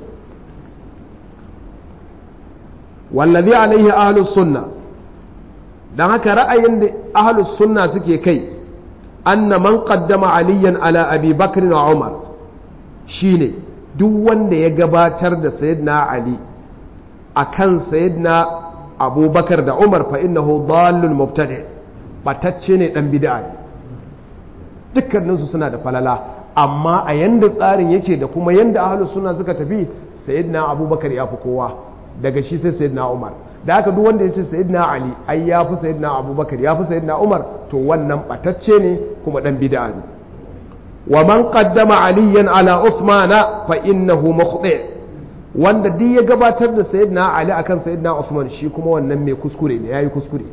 wallazi alaihi ahlus sunna dan haka ra'ayin da ahlus sunna suke kai anna man qaddama aliyan ala abi bakr wa umar shine duk wanda ya gabatar da sayyidina ali akan sayyidina abubakar da umar fa innahu dallun mubtadi batacce ne dan bid'a ne dukkaninsu suna da falala amma a yanda tsarin yake da kuma yanda ahlus sunna suka tafi sayyidina abubakar ya fi kowa daga shi sai sayyidina umar da haka duk wanda ya ce sayyidina ali ai ya fi sayyidina abubakar ya fi sayyidina umar to wannan batacce ne kuma dan bid'a ne wa man qaddama aliyan ala usmana fa innahu mukhti wanda duk ya gabatar da sayyidina ali akan sayyidina usman shi kuma wannan mai kuskure ne yayi kuskure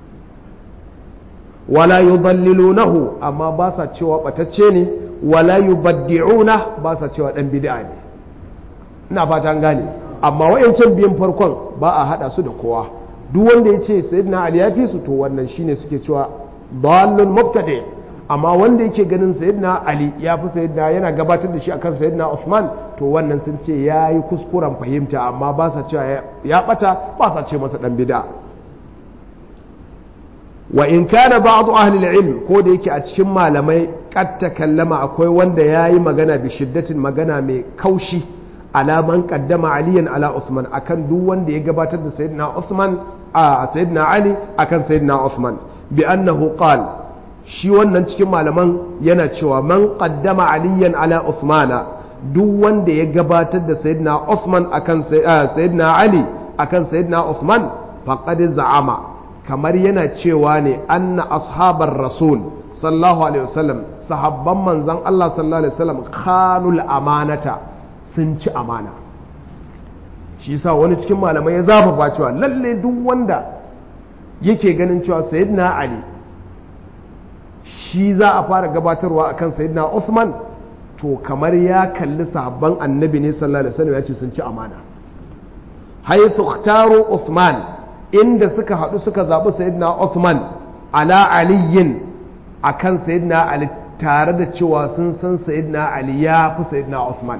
wala yudallilunahu amma ba sa cewa batacce ne wala yubaddi'una ba sa cewa dan bid'a ne ina fata an gane amma wayancan biyan farkon ba a hada su da kowa duk wanda ya ce sayyidina ali ya fi su to wannan shine suke cewa dallun mubtadi amma wanda yake ganin sayyidina ali ya fi sayyidina yana gabatar da shi akan sayyidina usman to wannan sun ce ya yi kuskuren fahimta amma ba sa cewa ya bata ba sa ce masa dan bid'a wa in kana ba'd ahli al-ilm ko da yake a cikin malamai kad takallama akwai wanda yayi magana bi shiddatin magana mai kaushi alaman kaddama aliyan ala Uthman akan duk wanda ya gabatar da sayyidina Uthman a sayyidina Ali akan sayyidina Uthman bi annahu qal shi wannan cikin malaman yana cewa man qaddama aliyan ala Uthmana duk wanda ya gabatar da sayyidina Uthman akan sayyidina Ali akan sayyidina Uthman faqad za'ama kamar yana cewa ne anna ashabar rasul sallallahu alaihi wasallam sahabban manzon Allah sallallahu alaihi wasallam khanul amanata sun ci amana shi sa wani cikin malamai ya zafafa cewa lalle duk wanda yake ganin cewa sayyidina ali shi za a fara gabatarwa akan sayyidina usman to kamar ya kalli sahabban annabi ne sallallahu alaihi wasallam ya ce sun ci amana haythu ikhtaru usman inda suka haɗu suka zaɓi sayyidina usman ala aliyin akan sayyidina ali tare da cewa sun san sayyidina ali ya fi sayyidina usman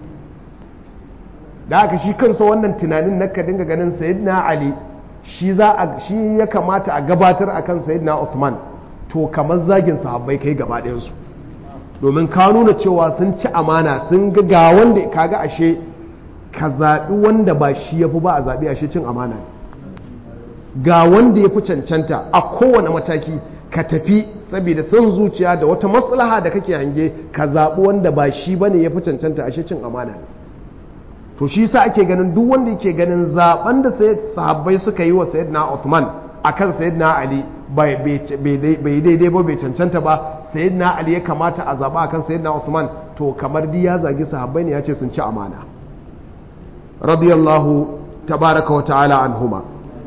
da haka shi kansa wannan tunanin na ka dinga ganin sayyidina ali shi za a shi ya kamata a gabatar akan sayyidina Uthman to kamar zagin sahabbai kai gaba ɗayan su domin ka nuna cewa sun ci amana sun ga ga wanda kaga ashe ka zaɓi wanda ba shi ya fi ba a zaɓi ashe cin amana ga wanda ya fi cancanta a kowane mataki ka tafi saboda son zuciya da wata maslaha da kake hange ka zaɓi wanda ba shi bane ya fi cancanta ashe cin amana ne to shi sa ake ganin duk wanda yake ganin zaben da sahabbai suka yi wa sayyidina Uthman akan sayyidina Ali bai daidai ba bai cancanta ba sayyidina Ali ya kamata a zaba akan sayyidina Uthman to kamar di ya zagi sahabbai ne ya ce sun ci amana radiyallahu tabaraka wa ta'ala anhuma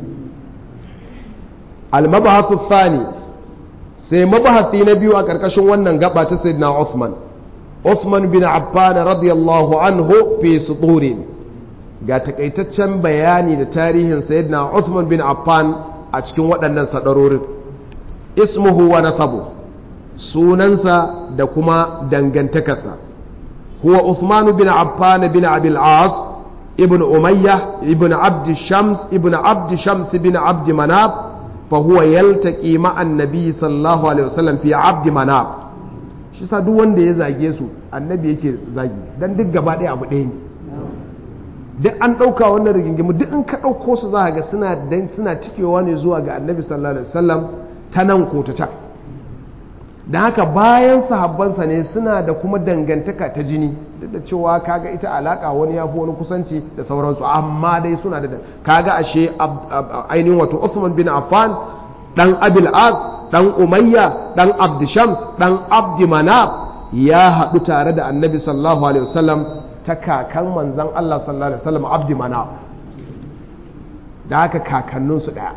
al-mabahathu thani sai mabahasi na biyu a karkashin wannan gaba ta sayyidina Uthman Uthman bin Affan radiyallahu anhu fi suturin ga takaitaccen bayani da tarihin sayyidina Uthman bin Affan a cikin waɗannan sadarorin ismuhu wa nasabu sunansa da kuma dangantakarsa huwa Uthman bin Affan bin Abil As ibn Umayyah ibn Abd Shams ibn Abd Shams bin Abd Manaf fa huwa yaltaqi ma'a an-nabi sallallahu alaihi wasallam fi Abd Manaf shi sa duk wanda ya zage su annabi yake zagi dan duk gaba ɗaya abu ɗaya ne duk an ɗauka wannan rigingimu duk in ka ɗauko su za ga suna dan suna cikewa ne zuwa ga annabi sallallahu alaihi wasallam ta nan ko ta can da haka bayan sahabbansa ne suna da kuma dangantaka ta jini duk da cewa kaga ita alaka wani ya fi wani kusanci da sauransu amma dai suna da kaga ashe ainihin wato Uthman bin Affan dan Abil As dan Umayya dan Abdishams dan Abdi Manaf ya haɗu tare da Annabi sallallahu alaihi wasallam ta kakan manzon Allah sallallahu alaihi wasallam Abdi Manaf da haka kakanninsu ɗaya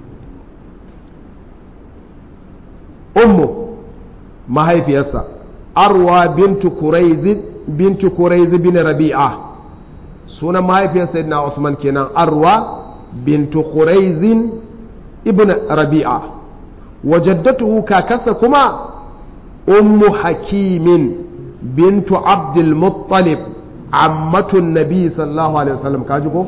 ummu mahaifiyarsa arwa bintu kuraiz bintu kuraiz bin rabi'a sunan mahaifiyar sayyidina Usman kenan arwa bintu kuraiz ibn rabi'a wajaddatuhu kakarsa kuma ummu hakimin bintu abdul muttalib ammatun nabi sallallahu alaihi wasallam kaji ko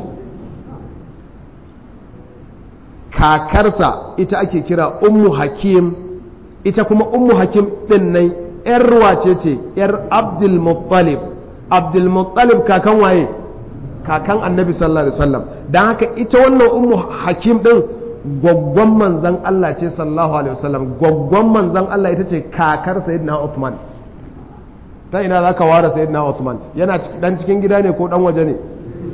kakarsa ita ake kira ummu hakim ita kuma ummu hakim din nan yar wace ce yar abdul muttalib abdul muttalib kakan waye kakan annabi sallallahu alaihi wasallam dan haka ita wannan ummu hakim din gwaggwan manzan Allah ce sallallahu alaihi wasallam gwaggwan manzan Allah ita ce kakar sayyidina Uthman ta ina zaka ware sayyidina Uthman yana dan cikin gida ne ko dan waje ne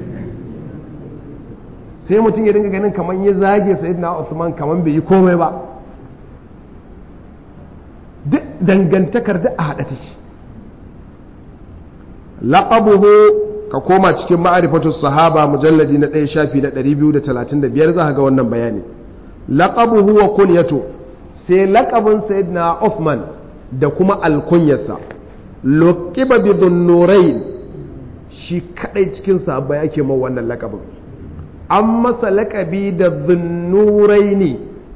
sai mutum ya dinga ganin kamar ya zage sayyidina Uthman kamar bai yi komai ba duk dangantakar da a haɗa take laqabuhu ka koma cikin ma'arifatu sahaba mujalladi na ɗaya shafi na 235 za ka ga wannan bayani laqabuhu wa kunyatu sai laqabin sayyidina Uthman da kuma alkunyarsa luqiba bi dhunnurain shi kadai cikin sahaba yake ma wannan laqabin an masa laqabi da dhunnuraini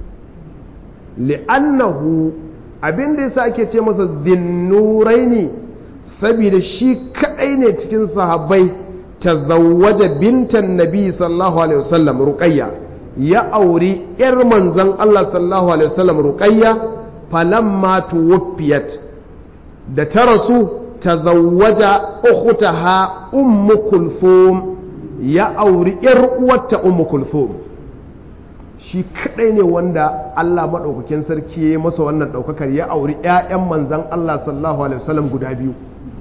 li'annahu abin da yasa ake ce masa dhunnuraini saboda shi kadai ne cikin sahabbai tazawwaja bintan nabi sallallahu alaihi wasallam ruqayya ya auri yar manzon Allah sallallahu alaihi wasallam ruqayya falamma tuwaffiyat da ta rasu tazawwaja ukhtaha ummu kulthum ya auri yar uwarta ummu kulthum shi kadai ne wanda Allah madaukakin sarki ya masa wannan daukakar ya auri ƴaƴan manzon Allah sallallahu alaihi wasallam guda biyu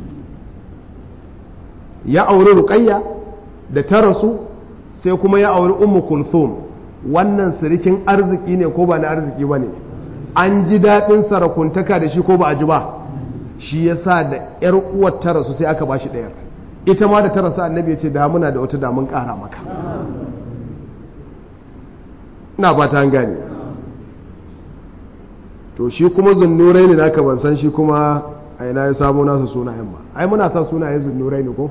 ya auri ruqayya da ta rasu sai kuma ya auri ummu kulthum wannan sirikin arziki ne ko ba na arziki ba ne an ji daɗin sarakuntaka da shi ko ba a ji ba shi ya sa da ‘yar uwar ta rasu sai aka ba shi ɗayar ita ma da ta rasu annabi ya ce da muna da wata damun ƙara maka ina ba ta gane to shi kuma zunnurai ne naka ban san shi kuma a ina ya samu nasu sunayen ba ai muna sa sunaye zunnurai ne ko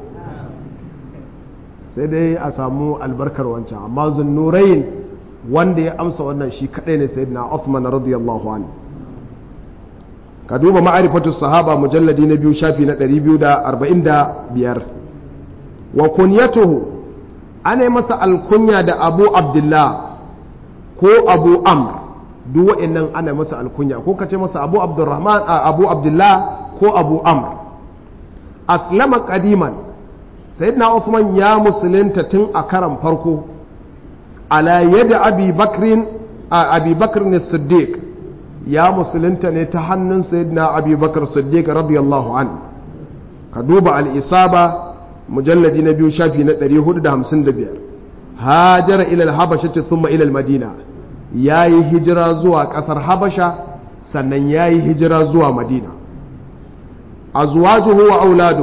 sai dai a samu albarkar wancan amma zunnurai wanda ya amsa wannan shi kadai ne sayyidina Uthman radiyallahu anhu ka duba ma'arifatu sahaba mujalladi na biyu shafi na 245 wa kunyatuhu ana yi masa alkunya da abu abdullah ko abu amr duk wa'annan ana masa alkunya ko kace masa abu abdurrahman abu abdullah ko abu amr aslama qadiman sayyidina Uthman ya musulunta tun a karan farko ala yadda abi bakrin abi bakrin siddiq ya musulunta ne ta hannun sayyidina abi bakr siddiq radiyallahu an ka duba al-isaba mujalladi na biyu shafi na 455 hajara ila al-habasha thumma ila al-madina yayi hijira zuwa kasar habasha sannan yayi hijira zuwa madina azwajuhu wa auladu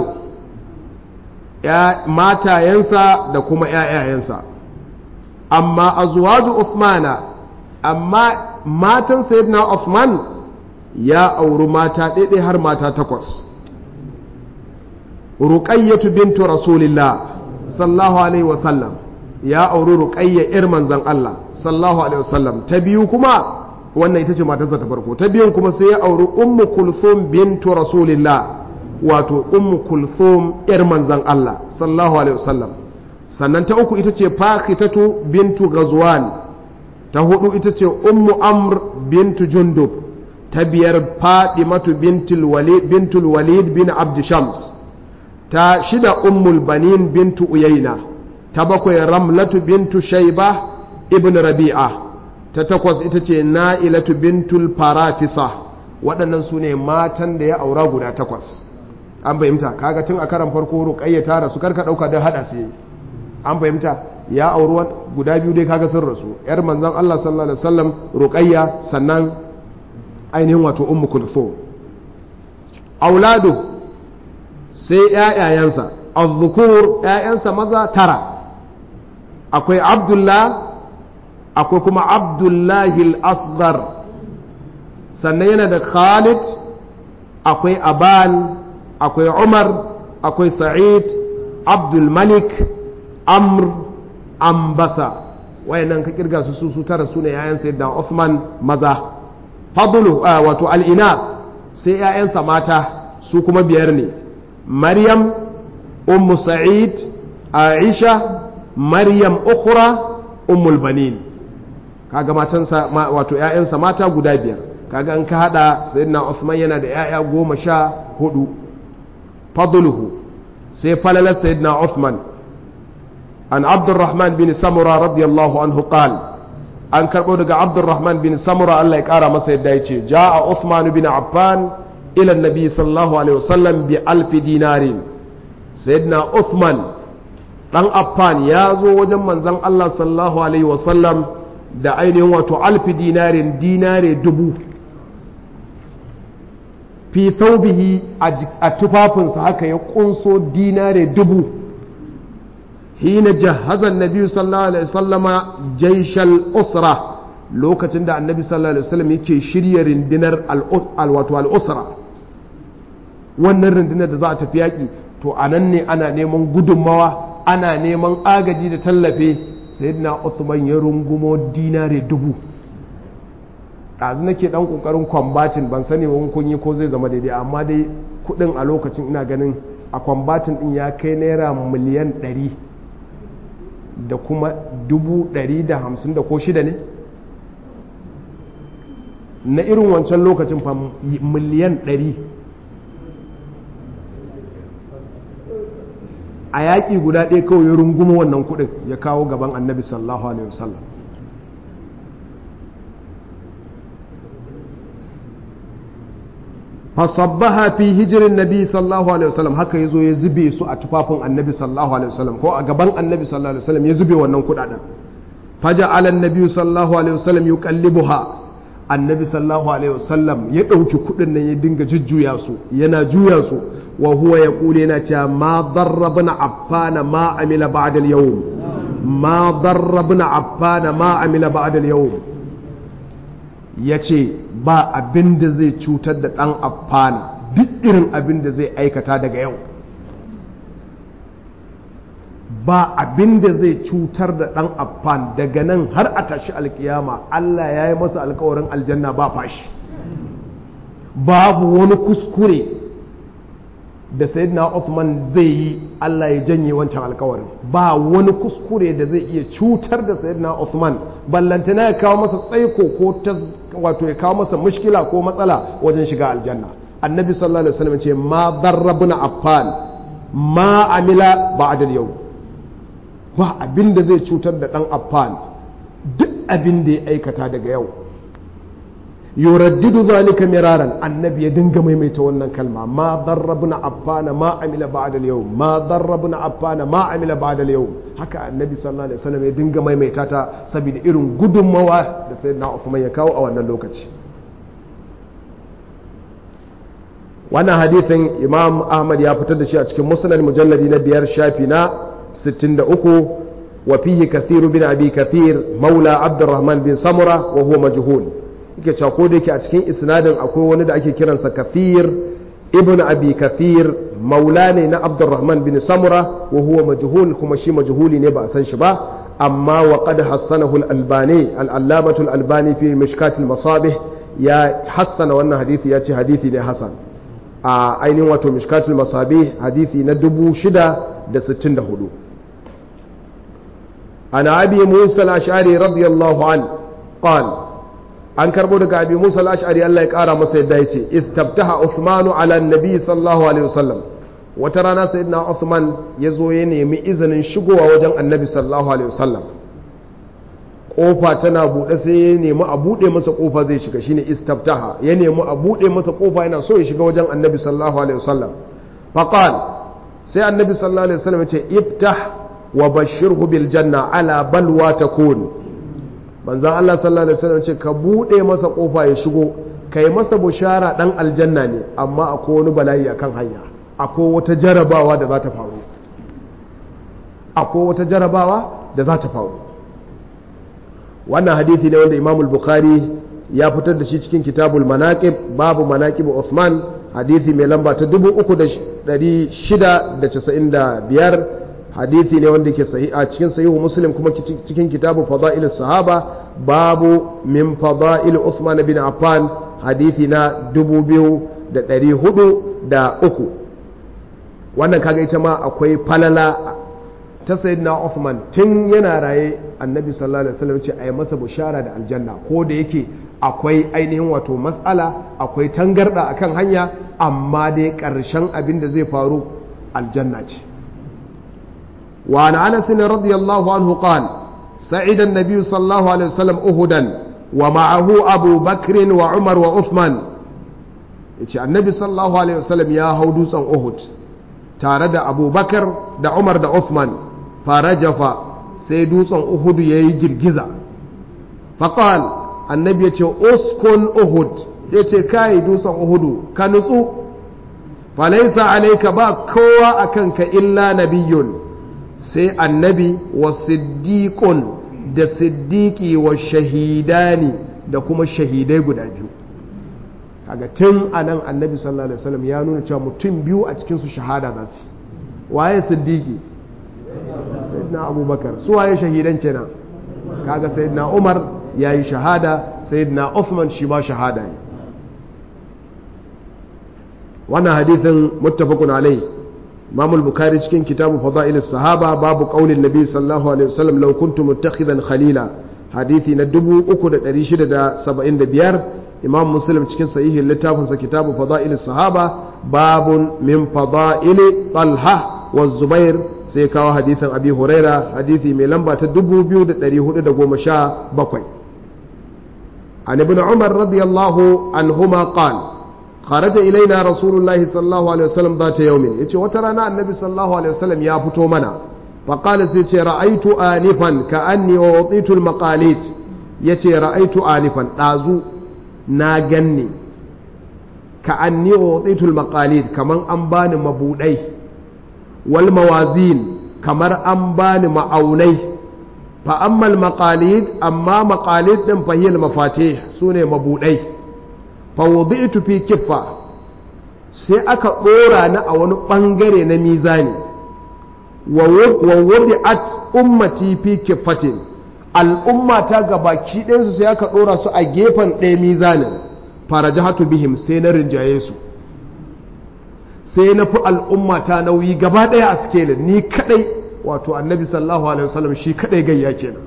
matayensa da kuma ‘ya'yayensa amma azwaju Uthmana amma matan sayyidina Uthman ya auri mata ɗaiɗai har mata takwas ruqayyatu bintu rasulillah sallallahu alaihi wasallam ya auri ruqayya ir manzon Allah sallallahu alaihi wasallam ta biyu kuma wannan ita ce matarsa ta farko ta biyun kuma sai ya auri ummu kulthum bintu rasulillah wato ummu kulthum ir manzon Allah sallallahu alaihi wasallam sannan ta uku ita ce fakitatu bintu ghazwan ta hudu ita ce ummu amr bintu jundub ta biyar fadimatu bintul walid bintul walid bin abd shams ta shida ummul banin bintu uyayna ta bakwai ramlatu bintu shaiba ibn rabi'a ta takwas ita ce na'ilatu bintul farafisa waɗannan su ne matan da ya aura guda takwas an fahimta kaga tun a karan farko ruqayya ta rasu karka dauka da hada sai an fahimta ya auri guda biyu dai kaga sun rasu yar manzon Allah sallallahu alaihi wasallam ruqayya sannan ainihin wato ummu kulthum auladu sai ƴaƴayensa az-zukur ƴaƴansa maza tara akwai abdullah akwai kuma abdullahi al-asghar sannan yana da khalid akwai aban akwai umar akwai sa'id abdul malik amr ambasa wayannan ka kirga su su tara su ne yayan sayyidina Uthman maza fadlu wato al-inath sai yayansa mata su kuma biyar ne maryam ummu sa'id aisha maryam ukhra ummul banin kaga matansa wato yayansa mata guda biyar kaga an ka hada sayyidina Uthman yana da yaya goma sha hudu fadluhu sai falalar sayyidina Uthman عن عبد الرحمن بن سمرة رضي الله عنه قال an karɓo daga abdurrahman bin samura Allah ya ƙara masa yadda ya ce ja'a Uthman bin Affan ila nabi sallallahu alaihi wasallam bi alfi dinarin sayyidina Uthman dan Affan ya zo wajen manzon Allah sallallahu alaihi wasallam da ainihin wato alfi dinarin dinare dubu fi thawbihi a tufafinsa haka ya kunso dinare dubu hina jahazan nabi sallallahu alaihi wasallama jaishal usra lokacin da annabi sallallahu alaihi wasallam yake shirya rindinar alwato al'usra wannan rindinar da za a tafi yaƙi to a nan ne ana neman gudunmawa ana neman agaji da tallafe sayyidina Uthman ya rungumo dinare dubu ɗazu nake ɗan ƙoƙarin kwambatin ban sani ba kun yi ko zai zama daidai amma dai kuɗin a lokacin ina ganin a kwambatin ɗin ya kai naira miliyan ɗari da kuma dubu ɗari da hamsin da ko shida ne na irin wancan lokacin fa miliyan ɗari a yaƙi guda ɗaya kawai ya runguma wannan kuɗin ya kawo gaban annabi sallallahu alaihi wasallam fasabbaha fi hijirin nabi sallallahu alaihi wasallam haka yazo ya zube su a tufafin annabi sallallahu alaihi wasallam ko a gaban annabi sallallahu alaihi wasallam ya zube wannan kudaden faja ala annabi sallallahu alaihi wasallam yuqallibuha annabi sallallahu alaihi wasallam ya dauki kudin nan ya dinga jujjuya su yana juya su wa huwa yaqulu yana cewa ma darrabna affana ma amila ba'da al-yawm ma darrabna affana ma amila ba'da al-yawm yace ba abin da zai cutar da ɗan affana duk irin abin da zai aikata daga yau ba abin da zai cutar da ɗan affan daga nan har a tashi alkiyama Allah ya yi masa alkawarin aljanna ba fashi babu wani kuskure da sayyidina Uthman zai yi Allah ya janye wancan alkawarin ba wani kuskure da zai iya cutar da sayyidina Uthman ballantana ya kawo masa tsaiko ko wato ya kawo masa mushkila ko matsala wajen shiga aljanna annabi sallallahu alaihi wasallam ce ma darrabuna affan ma amila ba'da yau ba abin da zai cutar da dan affan duk abin da ya aikata daga yau yuraddidu zalika miraran annabi ya dinga maimaita wannan kalma ma darrabna affana ma amila ba'da al ma darrabna affana ma amila ba'da al haka annabi sallallahu alaihi wasallam ya dinga maimaita ta saboda irin gudunmawa da sayyidina Uthman ya kawo a wannan lokaci wannan hadithin Imam Ahmad ya fitar da shi a cikin Musnad mujalladi na biyar shafi na 63 wa fihi kathir bin abi kathir maula Abdurrahman bin Samura wa huwa majhul yake cewa ko da yake a cikin isnadin akwai wani da ake kiransa kafir ibn abi kafir maula ne na abdurrahman bin samura wa huwa majhul kuma shi majhuli ne ba a san shi ba amma wa qad hassanahu al-albani al-allamatu al-albani fi mishkat al-masabih ya hassana wannan hadisi ya ce hadisi ne hasan a ainihin wato mishkat al-masabih hadisi na 664 ana abi musa al-ash'ari radiyallahu an qala an karbo daga abi musa al-ash'ari Allah ya kara masa yadda yace istabtaha Uthmanu ala annabi sallallahu alaihi wasallam wata rana sayyidina Uthman ya zo ya nemi izinin shigowa wajen annabi sallallahu alaihi wasallam kofa tana bude sai ya nemi a bude masa kofa zai shiga shine istabtaha ya nemi a bude masa kofa yana so ya shiga wajen annabi sallallahu alaihi wasallam faqal sai annabi sallallahu alaihi wasallam ya ce iftah wa bashirhu bil janna ala balwa takun manzan Allah sallallahu Alaihi wasallam ce ka buɗe masa ƙofa ya shigo ka yi masa bushara ɗan aljanna ne amma akwai wani bala'i a kan hanya akwai wata jarabawa da za ta faru akwai wata jarabawa da za ta faru wannan hadithi ne wanda imam bukhari ya fitar da shi cikin kitabul manaqib babu manaqib Uthman hadithi mai lamba ta 3695 hadithi ne wanda ke a cikin sahihu muslim kuma cikin kitabu fada'il sahaba babu min fada'il Uthman bin Affan hadithi na 2403 wannan kaga ita ma akwai falala ta sayyidina Uthman tun yana raye annabi sallallahu alaihi wasallam ce ayi masa bushara da aljanna ko da yake akwai ainihin wato matsala akwai tangarda akan hanya amma dai karshen abin da zai faru aljanna ce وعن انس رضي الله عنه قال سعد النبي صلى الله عليه وسلم اهدا ومعه ابو بكر وعمر وعثمان yace annabi sallallahu alaihi wasallam ya hau dutsen uhud tare da abubakar da umar da uthman farajafa sai dutsen uhudu ya yi girgiza faƙal annabi ya ce uskun uhud ya ce kayi dutsen uhudu ka nutsu falaisa alaika ba kowa a kanka illa nabiyun sai annabi wa siddiqun da siddiqi wa shahidani da kuma shahidai guda biyu kaga tun a nan annabi sallallahu alaihi wasallam ya nuna cewa mutum biyu a cikin su shahada za su waye siddiqi sayyidina abubakar su waye shahidan kenan kaga sayyidina umar yayi shahada sayyidina uthman shi ma shahada ne wannan hadithin muttafaqun alai imam al-bukhari cikin kitabu fadail sahaba babu qaulin nabi sallallahu alaihi wasallam law kuntu muttakhidan khalila hadithi na 3675 imam muslim cikin sahihin littafinsa kitabu fadail sahaba babun min fadail talha wa zubair sai kawo hadithin abi huraira hadithi mai lamba ta 2417 عن ابن عمر رضي الله عنهما قال خرج إلينا رسول الله صلى الله عليه وسلم ذات يوم يتي وترانا النبي صلى الله عليه وسلم يا فتو منا فقال سيتي رأيت آنفا كأني ووطيت المقاليد يتي رأيت آنفا ɗazu na ganni كأني ووطيت المقاليد كمان أنبان مبودي والموازين كمر أنبان معوني فأما المقاليد أما مقاليد فهي المفاتيح سوني مبودي fawudi'tu fi kiffa sai aka ɗora na a wani ɓangare na mizani wa wudi'at ummati fi kiffatin al'umma ta gabaki ɗayansu sai aka ɗora su a gefen ɗaya mizanin farajahatu bihim sai na rinjaye su sai na fi al'umma ta nauyi gaba ɗaya a sikelin ni kaɗai wato annabi sallallahu alaihi wasallam shi kaɗai gayya kenan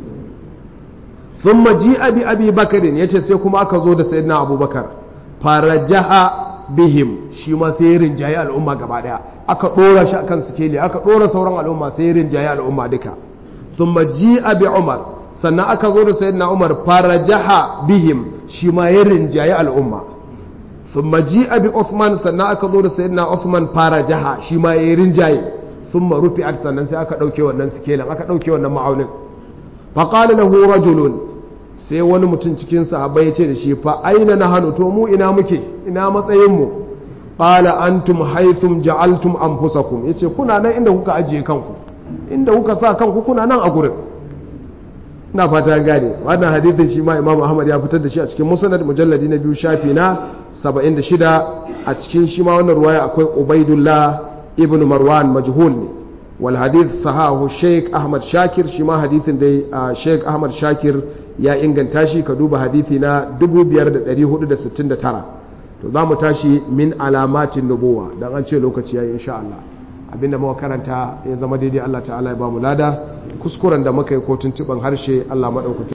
ثم جيء بأبي بكر يتي sai kuma aka zo da sayyidina abubakar farajaha bihim shi ma sai rinjaye al'umma gaba daya aka dora shi akan sikeli aka dora sauran al'umma sai rinjaye al'umma duka thumma ji'a bi umar sannan aka zo da sayyidina umar farajaha bihim shi ma ya rinjaye al'umma thumma ji'a bi uthman sannan aka zo da sayyidina uthman farajaha shi ma ya rinjaye thumma rufi'at sannan sai aka dauke wannan sikelin aka dauke wannan ma'aunin faqala lahu rajulun sai wani mutum cikin sahabbai ya ce da shi fa aina na hannu to mu ina muke ina matsayinmu qala antum haythum ja'altum anfusakum yace kuna nan inda kuka ajiye kanku inda kuka sa kanku kuna nan a gurin ina fata gane wannan hadithin shi ma imam ahmad ya fitar da shi a cikin musnad mujalladi na biyu shafi na 76 a cikin shi ma wannan ruwaya akwai ubaidullah ibn marwan majhul ne wal hadith sahahu sheikh ahmad shakir shi ma hadithin dai sheikh ahmad shakir ya inganta shi ka duba hadithi na 5469 to za mu tashi min alamatin nubuwa dan an ce lokaci yayi insha Allah abinda muka karanta ya zama daidai Allah ta'ala ya ba mu lada kuskuren da muka yi ko tuntuban harshe Allah maɗaukaki